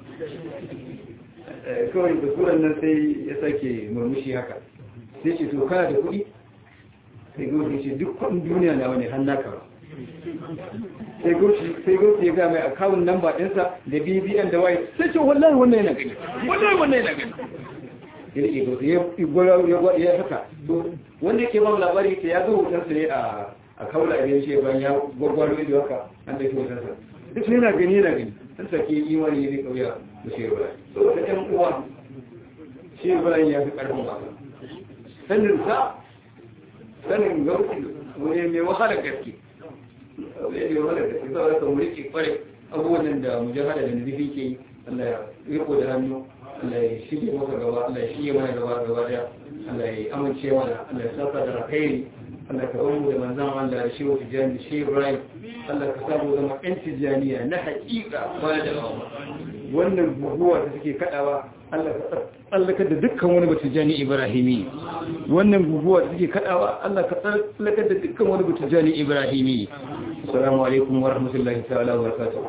kawai da suran nan sai ya sake murmushi haka sai ce to kana da kuɗi sai goshi ce duk kudin duniya na wani hannu ka sai goshi sai goshi ya ga mai akawun namba ɗinsa da bbn da waye sai ce wallahi wannan yana gani wallahi wannan yana gani ya rike gausu ya gwara ya haka to wanda yake ba mu labari ta ya zo hotonsa ne a a kaula idan shi ban ya gwagwaro ido haka an da ke hotonsa duk yana gani yana gani an sake imani ne kauya da shi ba saboda ɗan uwa shi ba ya fi ƙarfin wasa sanin sa sanin gausi wani mai wahala gaske wani mai wahala gaske saboda kan wuri ke kware abubuwan da mujahada da nazifi ke yi Allah ya riko da hannu Allah ya shige masa gaba Allah ya shige mana gaba gaba daya Allah ya amince mana Allah ya saka da alkhairi Allah ka bar mu da manzon Allah da shehu tijani da shehu Ibrahim Allah ka samu zama ɗan tijaniya na haƙiƙa ba da wannan guguwa da suke kaɗawa Allah ka tsallakar da dukkan wani batijani Ibrahimi wannan guguwa da suke kaɗawa Allah ka tsallakar da dukkan wani batijani Ibrahimi assalamu alaikum wa rahmatullahi ta'ala wa barakatuh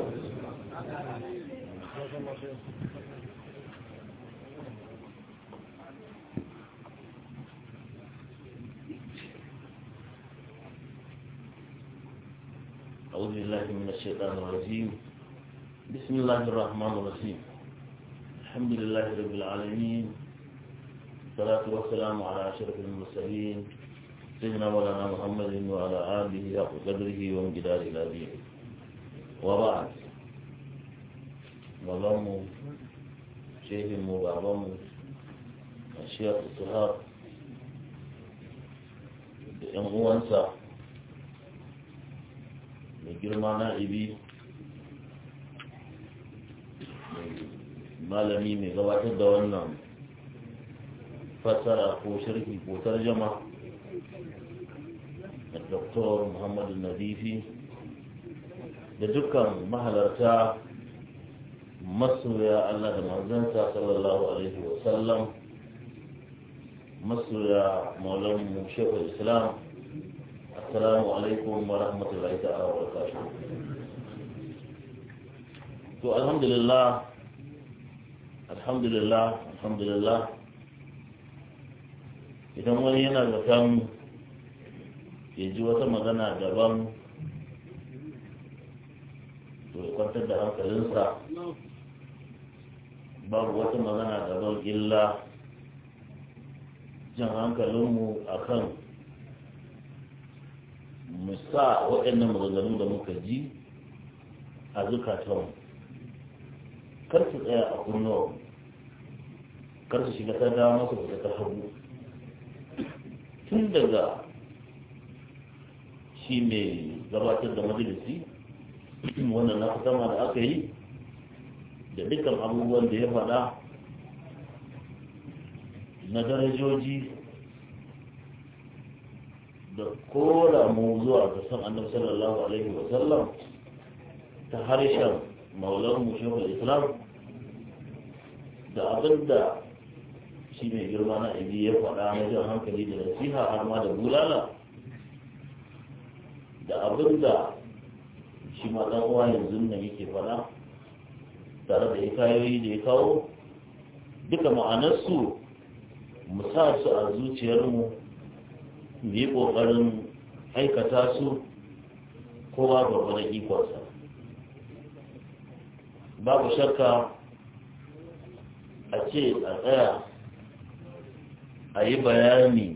أعوذ بالله من الشيطان الرجيم بسم الله الرحمن الرحيم الحمد لله رب العالمين الصلاة والسلام على أشرف المرسلين سيدنا مولانا محمد وعلى آله وقدره وامجداره العظيم وبعد وضم شيخ وضم الشيخ الصهاب بأن uwansa mai girma na ibi malami mai gabatar da wannan fassara ko sharhi ko tarjama da dr muhammadu nadifi da dukkan mahalarta masoya allah da manzansa sallallahu alaihi wasallam masoya maulanmu shekul islam السلام عليكم ورحمة الله تعالى وبركاته to alhamdulillah alhamdulillah alhamdulillah idan wani yana zaton ya ji wata magana daban to ya kwantar da hankalinsa babu wata magana daban illa jan hankalinmu akan mu sa waɗannan maganganu da muka ji a zukatanmu kar su tsaya a kunnuwa kar su shiga ta dama su fita ta hagu tun daga shi mai gabatar da majalisi wannan na sama da aka yi da dukkan abubuwan da ya faɗa na darajoji da kora mu zuwa ga san annabi sallallahu alaihi wa sallam ta harshen maulan mu shekul islam da abin da shi mai girma na ibi ya faɗa na jan hankali da nasiha har ma da bulala da abin da shi ma ɗan uwa yanzu nan yake faɗa tare da hikayoyi da ya kawo duka ma'anarsu mu sa su a zuciyarmu mu yi ƙoƙarin aikata su kowa gwargwadon ikonsa babu shakka a ce a tsaya a yi bayani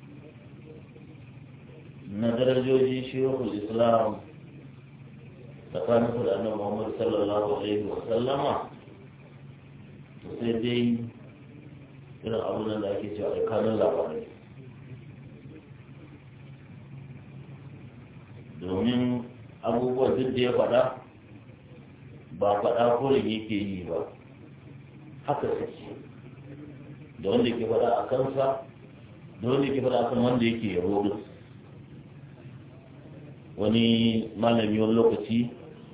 na darajoji shehul islam tsakanin da annabi muhammad sallallahu alaihi wa sallama sai dai irin abubuwan da ake cewa alkanun labarai domin abubuwan duk da ya faɗa ba faɗa kurin yake yi ba haka suke da wanda ke faɗa a kansa da wanda ke faɗa a kan wanda yake yabo duk wani malami wani lokaci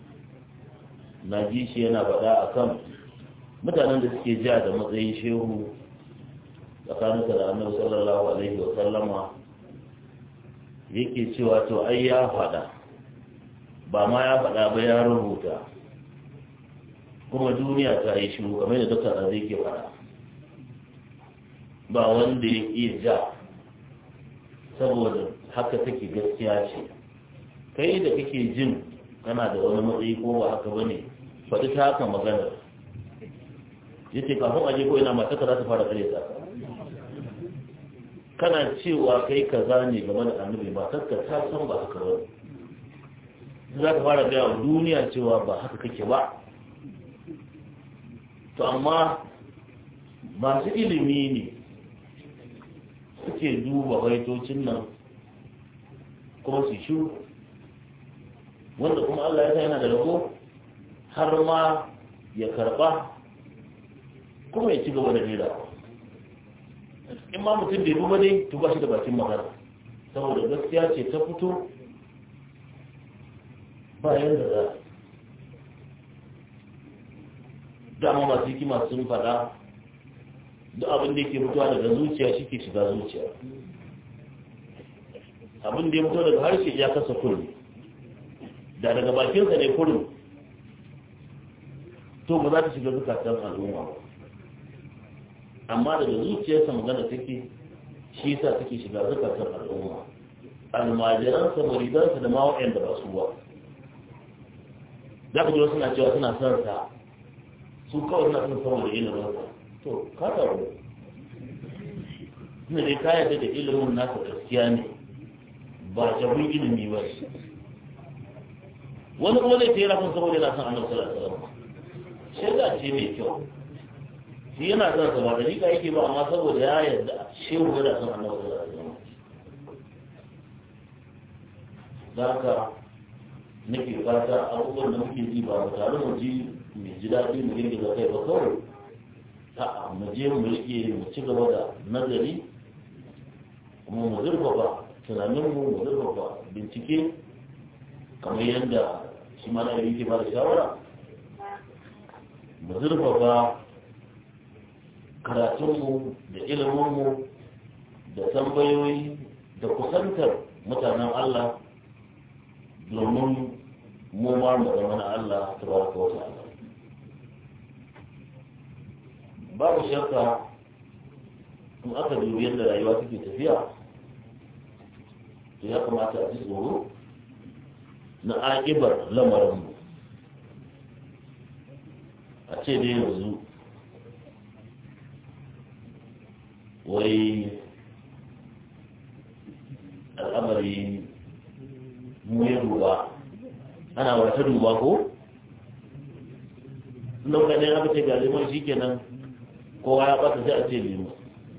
na ji shi yana faɗa a kan mutanen da suke ja da matsayin shehu tsakaninsa da annabi sallallahu alaihi wa sallama yake cewa to ai ya faɗa ba ma ya faɗa ba ya rubuta kuma duniya ta yi shiru kamar da dukkan zai ke faɗa ba wanda ya iya ja saboda haka take gaskiya ce kai da kake jin kana da wani matsayi ko ba haka bane faɗi ta haka maganar ya ce kafin aje ko ina mataka za ta fara kare ta kana cewa kai kaza ne game da annabi matarka ta san ba haka ba za ka fara gaya wa duniya cewa ba haka kake ba to amma masu ilimi ne suke duba baitocin nan kuma su shiru wanda kuma Allah ya sa yana da rago har ma ya karba kuma ya ci gaba da rera in ma mutum bai duba dai to ba shi da bakin magana saboda gaskiya ce ta fito bayan da za dama masu hikima sun faɗa duk abin da yake fitowa daga zuciya shi ke shiga zuciya abin da ya fito daga harshe ya kasa kurmi da daga bakinsa ne kurmi to ba za ta shiga zukatan al'umma ba amma daga zuciyarsa magana take shi yasa take shiga zukatan al'umma almajiransa maridansa da ma da ba su ba za ka ji wasu na cewa suna son sa su kawai suna son saboda ilimin to ka taru suna dai ka yarda da ilimin nasa gaskiya ne ba jabin ilimi ba wani kuma zai tera kan saboda yana son annabi sallallahu alaihi wasallam shaida ce mai kyau shi yana son sa ba da rika yake ba amma saboda ya yarda shehu yana son annabi sallallahu alaihi wasallam da haka nake fata abubuwan da muke ji ba mu tare mu ji mai ji daɗi mu girgiza kai ba kawai a'a mu je mu rike mu ci gaba da nazari kuma mu zurfafa tunaninmu mu zurfafa bincike kamar yadda shi ma na yake ba da shawara mu zurfafa karatunmu da iliminmu da tambayoyi da kusantar mutanen Allah domin mu ma mu zama na Allah ta ba ka wata Allah babu shakka in aka dubi yadda rayuwa take tafiya to ya kamata a ji tsoro na aƙibar lamarinmu a ce dai yanzu wai al'amari mu ya duba ana wata duba ko? lokacin aka ce ga liman shi kenan kowa ya ɓata sai a ce liman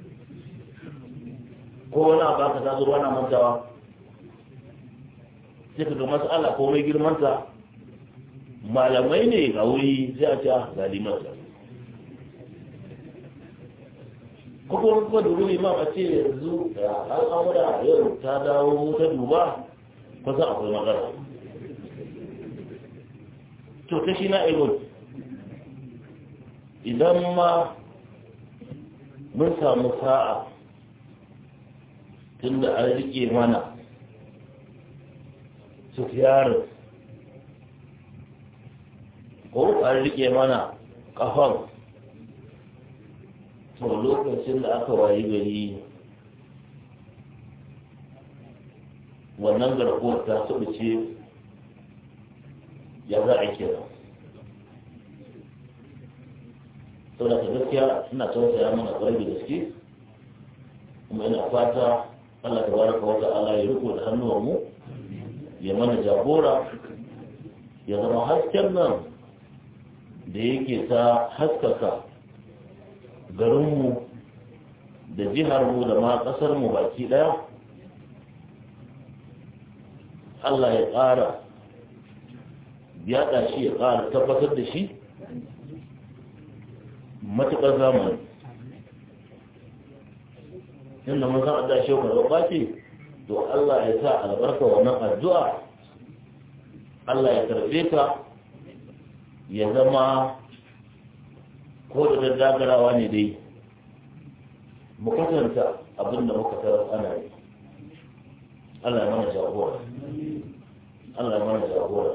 ko wani abu aka taso na mantawa sai ka ga mas'ala ko mai girmanta malamai ne ga wuri sai a ce ga limansa kuma kuma dubu liman a ce yanzu da al'amura yau ta dawo ta duba kusa akwai magana to ta shi na ilon idan ma mun samu sa'a tun da an rike mana sufiyarin ko an rike mana kafan to lokacin da aka wayi gari wannan garkuwar ta ce ya za a kira sau da ta gaskiya suna tausaya mana kwarai da gaske kuma ina fata Allah ta baraka wata ala ya riko da hannuwanmu ya mana jagora ya zama hasken nan da yake ta haskaka garinmu da jiharmu da ma ƙasarmu baki ɗaya Allah ya ƙara yaɗa shi ya ƙara tabbatar da shi matuƙar zamani inda mun san adda shi ka zaɓa ce to Allah ya sa albarka wannan addu'a Allah ya karɓe ka ya zama ko da daddagarawa ne dai mu kasanta abin da muka tarar ana yi Allah ya mana jagora Allah ya mana jagora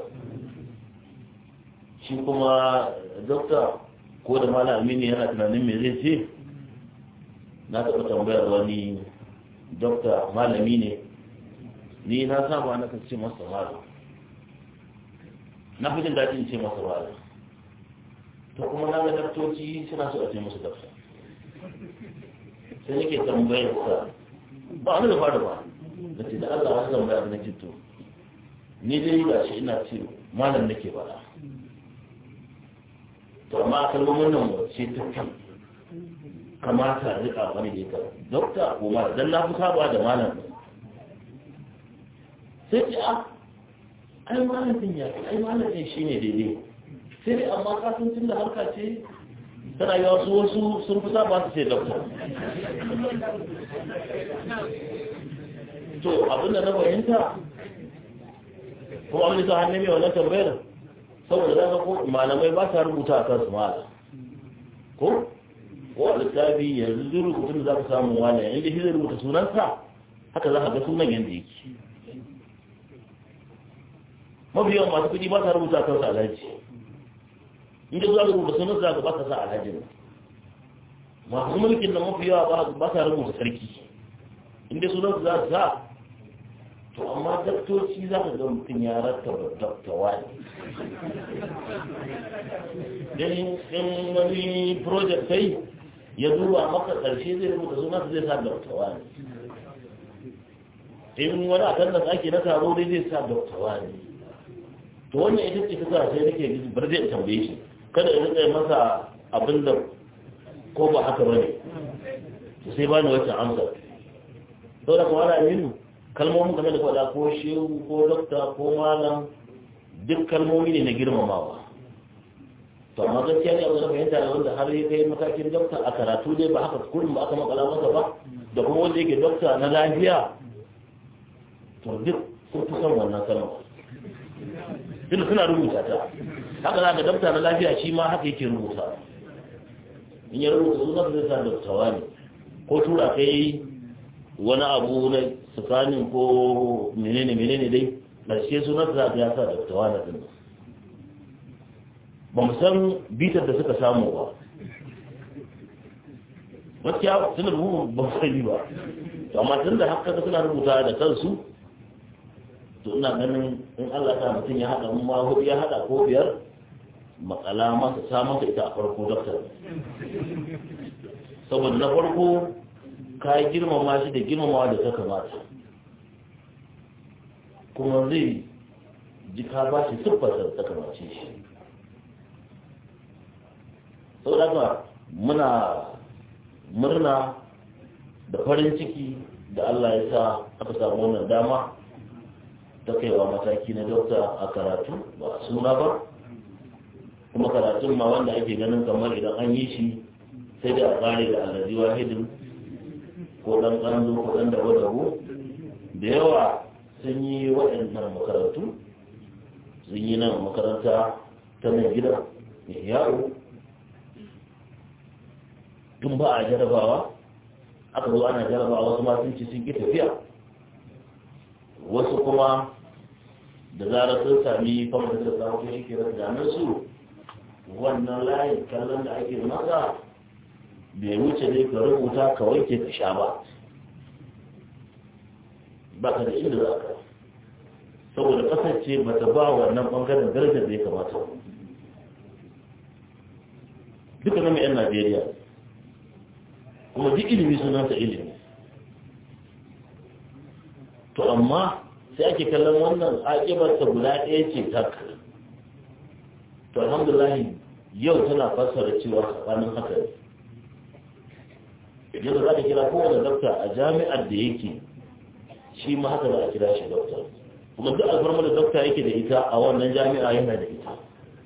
shi kuma dokta ko da malam amini yana tunanin me zai ce na taɓa tambayar wani dokta malami ne ni na saba na kan ce masa malam na fi jin daɗin ce masa malam to kuma na ga daktoci suna so a ce musu dakta sai nake tambayar sa ba wani da fara ba da ce da Allah wasu tambaya da nake to ni dai ga shi ina ce malam nake faɗa to amma kalmomin nan wace ta kan kamata a rika wani da ita dokta ko malam dan na fi saba da malam sai ce a ai malam din ya ai malam din shine daidai sai dai amma kasan tun da harka ce tana yi wasu wasu sun fi saba su ce dokta to abinda na fahimta kuma wani sa hannun mai wannan tambayar saboda za ka ko malamai ba sa rubuta a kansu mala ko ko a littafi yanzu rubutun da za ka samu wani inda shi zai rubuta sunansa haka za ka ga sunan yadda yake mafi yawan masu kuɗi ba sa rubuta a kansu alhaji inda za ka rubuta sunansa za ka ba sa sa alhaji masu mulkin nan mafi yawa ba sa rubuta sarki inda sunansa za su sa to amma daktoci za ka ga mutum ya rattaba daktawa ne in wani project sai ya duba maka ƙarshe zai rubuta suna zai sa daktawa ne in wani akan da ake na taro dai zai sa daktawa ne to wannan ita ce ta sai nake gizi bar zai tambaye shi kada ya rika masa abin da ko ba haka bane sai ba ni wacce amsa saboda kuma ana aminu kalmomin game da faɗa ko shehu ko dokta ko malam duk kalmomi ne na girmamawa to amma gaskiya ne abu da fahimta da wanda har ya kai matakin dokta a karatu dai ba haka kullum ba aka makala masa ba da kuma wanda yake dokta na lafiya to duk sun fi son wannan kalma duk suna rubuta ta haka za ka dokta na lafiya shi ma haka yake rubuta in ya rubuta sunan zai sa doktawa ne ko tura kai wani abu na tsakanin ko menene menene dai ƙarshe sunan za ta yasa da tawana din ba mu san bitar da suka samu ba gaskiya suna rubu ba mu sani ba to amma tun da haka suna rubuta da kansu to ina ganin in Allah ta mutum ya haɗa ma hudu ya haɗa ko biyar matsala masa sa masa ita a farko doktor saboda na farko ka yi girmama shi da girmamawa da ta kamata kuma zai ji ka ba shi siffarsa ta kamace shi sau da muna murna da farin ciki da Allah ya sa aka samu wannan dama ta kaiwa mataki na dokta a karatu ba a suna ba kuma karatun ma wanda ake ganin kamar idan an yi shi sai da a tsare da allazi wahidin ko ɗan ƙanzo ko ɗan dabo dabo da yawa sun yi waɗannan makarantu sun yi nan makaranta ta nan gida mai yawo tun ba a jarabawa aka zo ana jarabawa wasu ma sun ci sun ƙi tafiya wasu kuma da zarar sun sami famar da ta ko shi ke da su wannan layin kallon da ake masa bai wuce dai ka rubuta ka wanke ka sha ba ba ka da inda za ka saboda kasance ba ta ba wannan bangaren darajar da ya kamata duka na mai 'yan najeriya kuma duk ilimi sunanta ilimi to amma sai ake kallon wannan aƙibarta guda ɗaya ce tak to alhamdulahi yau tana fassara cewa tsakanin haka ne yadda za ka kira kowane dokta a jami'ar da yake shi ma haka za a kira shi dokta kuma duk alfarma da dokta yake da ita a wannan jami'a yana da ita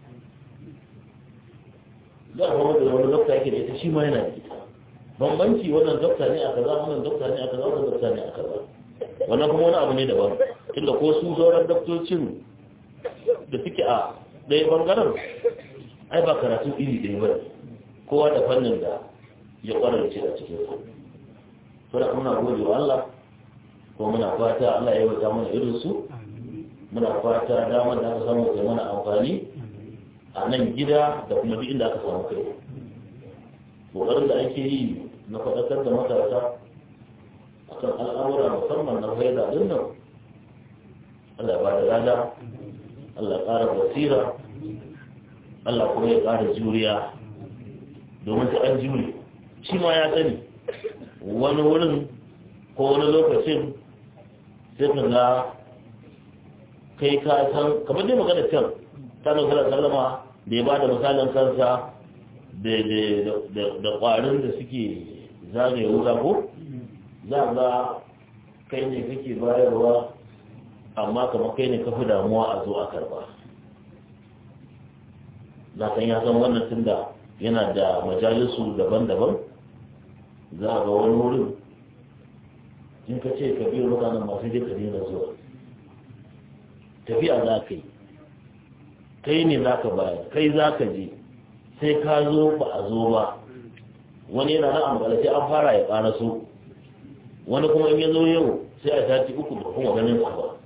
duk alfarma da wani dokta yake da ita shi ma yana da ita bambanci wannan dokta ne a kaza wannan dokta ne a kaza wannan dokta ne a kaza wannan kuma wani abu ne daban tunda ko su sauran doktocin da suke a ɗaya bangaren ai ba karatu iri ɗaya ba kowa da fannin da ya kwararce a cikin su fara muna gode wa Allah ko muna fata Allah ya wata mana irin su muna fata damar da aka samu kai mana amfani a nan gida da kuma duk inda aka samu kai kokarin da ake yi na faɗakar da matasa akan al'amura musamman na faida din nan Allah ya bada rada Allah ya ƙara basira Allah kuma ya ƙara juriya domin ta an jure shi ma ya sani wani wurin ko wani lokacin sai ka ga kai ka san kamar dai magana can ta nufin sallama da ya ba da misalin kansa da ƙwarin da suke zagaye wuta ko za ga kai ne kake bayarwa amma kamar kai ne kafi damuwa a zo a karba za ka ya san wannan tun da yana da majalisu daban-daban za ga wani wurin in ka ce ka biyo mutanen masu je ka daina zuwa tafiya za ka yi kai ne za ka bayar kai za ka je sai ka zo ba a zo ba wani yana nan a makalace an fara ya ƙara so wani kuma in ya zo yau sai a sati uku da kuma ganin sa ba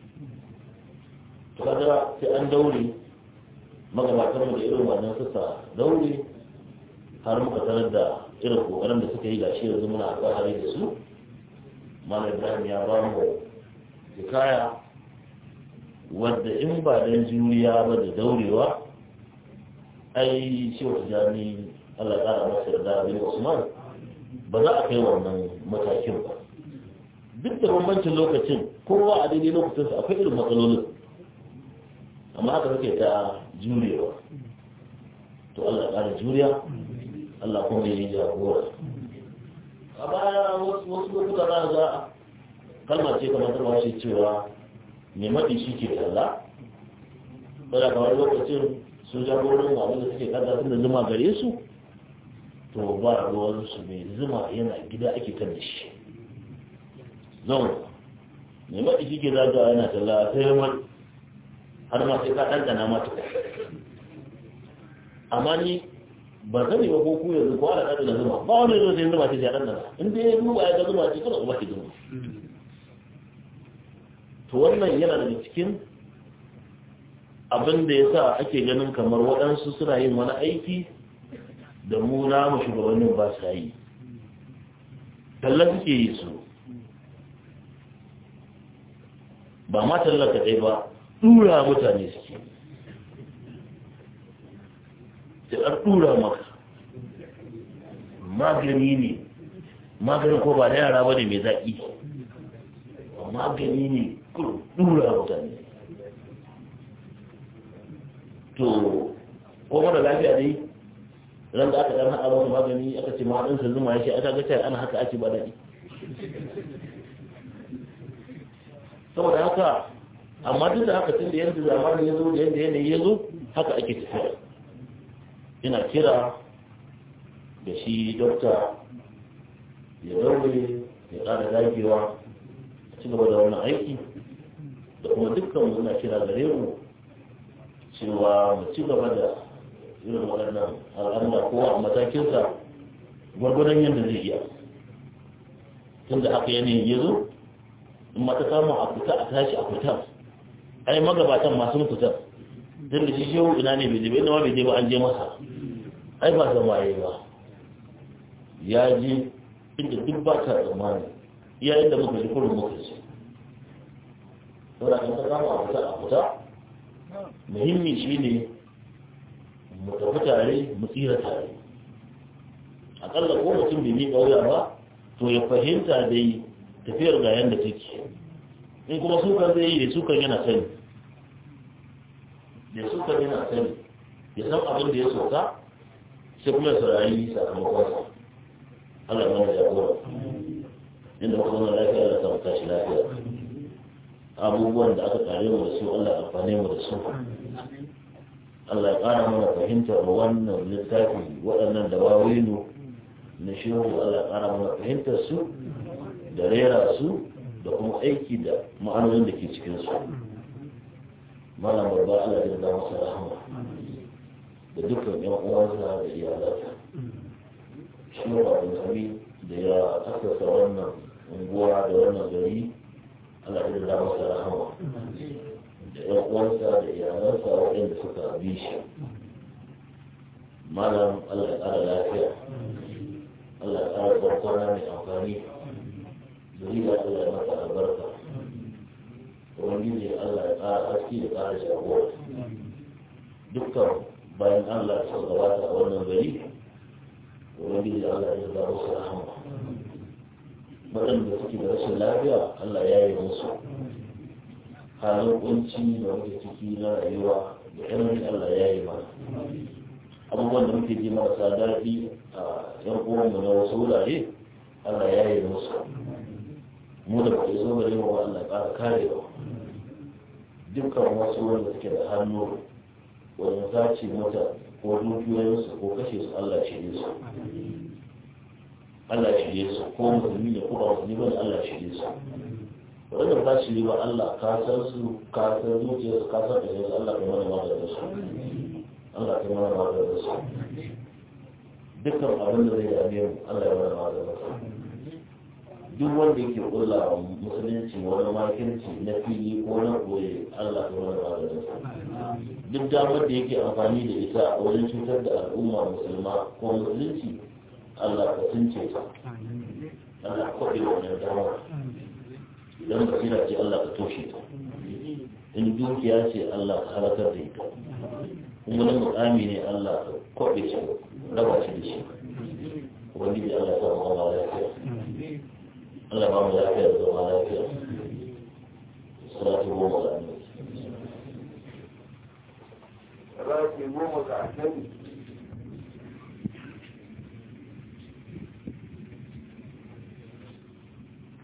to kaga sai an daure magabatan mu da irin wannan suka daure har muka sanar da irin kokarin da suka yi gashi yanzu muna alfahari da su malam ibrahim ya ba mu hikaya wadda in ba dan juriya ba da daurewa ai shi wata jami Allah ya ƙara masa da bin Usman ba za a kai wannan matakin ba duk da bambancin lokacin kowa a daidai lokacinsa akwai irin matsalolin amma haka suke ta jurewa to Allah ƙara juriya Allah kuma ya yi jagora a baya wasu lokuta za ga kalma ce kamar ta washe cewa mai maɗi shi ke talla wadda kamar lokacin sun jagorin abin da suke kada tun da zuma gare su to ba ruwansu mai zuma yana gida ake kan da shi zan mai maɗi shi ke zaga yana talla sai mai har ma sai ka ɗanɗana mata amma ni ba sani ba ko ku yanzu ko ana ɗanɗana zuma ba wani yanzu sai zuma ce sai ɗanɗana in dai ya duba ya ga zuma ce kada kuma ke zuma to wannan yana daga cikin abin da ya sa ake ganin kamar waɗansu suna yin wani aiki da mu namu shugabannin ba sa yi talla suke yi su ba ma talla kaɗai ba ɗura mutane suke sai an ɗura maka magani ne maganin ko ba da yara ba ne mai zaƙi magani ne ɗura mutane to ko mara lafiya dai ran da aka dan haɗa masa magani aka ce ma ɗansa zuma ya ce aka ga cewa ana haka ake ba daɗi saboda haka amma duk da haka tun da yadda zamani ya zo da yadda yanayi ya zo haka ake tafiya ina kira da shi dokta ya daure ya ƙara dagewa a ci gaba da wannan aiki da kuma dukkan muna kira gare mu cewa mu ci gaba da irin waɗannan al'amura kowa a matakinsa gwargwadon yadda zai iya tun da haka yanayin ya zo in mata samun a fita a tashi a fita ai magabatan masu fita tun da shi shehu ina ne bai je ba ina ma bai je ba an je masa ai ba zama ya ba ya je inda duk ba ta tsammani iya inda muka ji kurin muka ce saboda kan ta samu a fita a fita muhimmi shi ne mu tafi tare mu tsira tare akalla ko mutum bai miƙa wuya ba to ya fahimta dai tafiyar ga yadda take in kuma sukan zai yi da sukan yana sani da sukan yana sani ya san abin da ya soka sai kuma ya saurari sakamakon Allah ya mana jagora inda muka zama lafiya da samu tashi lafiya abubuwan da aka kare mu da su Allah ya amfane mu da su Allah ya ƙara mana fahimtar wannan littafi waɗannan da wawinu na shehu Allah ya ƙara mana fahimtar su da rera su da kuma aiki da ma'anonin da ke cikin su malam babba Allah ya da masa rahama da dukkan yan uwansa da iyalansa shi ba sami da ya asasa wannan unguwa da wannan gari Allah ya da masa rahama da ‘yan uwansa da iyalansa waɗanda suka bi shi malam Allah ya ƙara lafiya Allah ya ƙara barkwana mai amfani zuriya Allah ya masa albarka ubangiji Allah ya ƙara haske ya ƙara jagora dukkan bayan Allah ta gabata a wannan gari ubangiji Allah ya zaba su rahama waɗanda suke da rashin lafiya Allah ya yi musu halin kunci da muke ciki na rayuwa da yanayin Allah ya yi mana abubuwan da muke ji marasa daɗi a yan uwanmu na wasu wurare Allah ya yi musu mu da ba zo gare mu Allah ya ƙara kare ba dukkan wasu wanda suke da hannu wajen sace mata ko dukiyoyinsu ko kashe su Allah shirye su Allah shirye su ko musulmi ne ko ba musulmi ba Allah shirye su wanda ba shi ba Allah ka san su ka san zuciyarsu ka san ɗaya su Allah ka mana maganin su Allah ka mana maganin su dukkan abin da zai dame mu Allah ya mana maganin su duk wanda yake kulla musulunci wani makirci na fili ko na koye Allah ta wani maganin duk damar da yake amfani da ita a wajen cutar da al'umma musulma ko musulunci Allah ka tunce ta Allah ka kwaɗe wannan damar idan basira ce Allah ka toshe ta in dukiya ce Allah ka halakar da ita in wani mukami ne Allah ka kwaɓe shi raba shi da shi ubangiji Allah ta zama lafiya Allah ba mu lafiya da zama lafiya salatu goma ga annabi Salatu goma ga annabi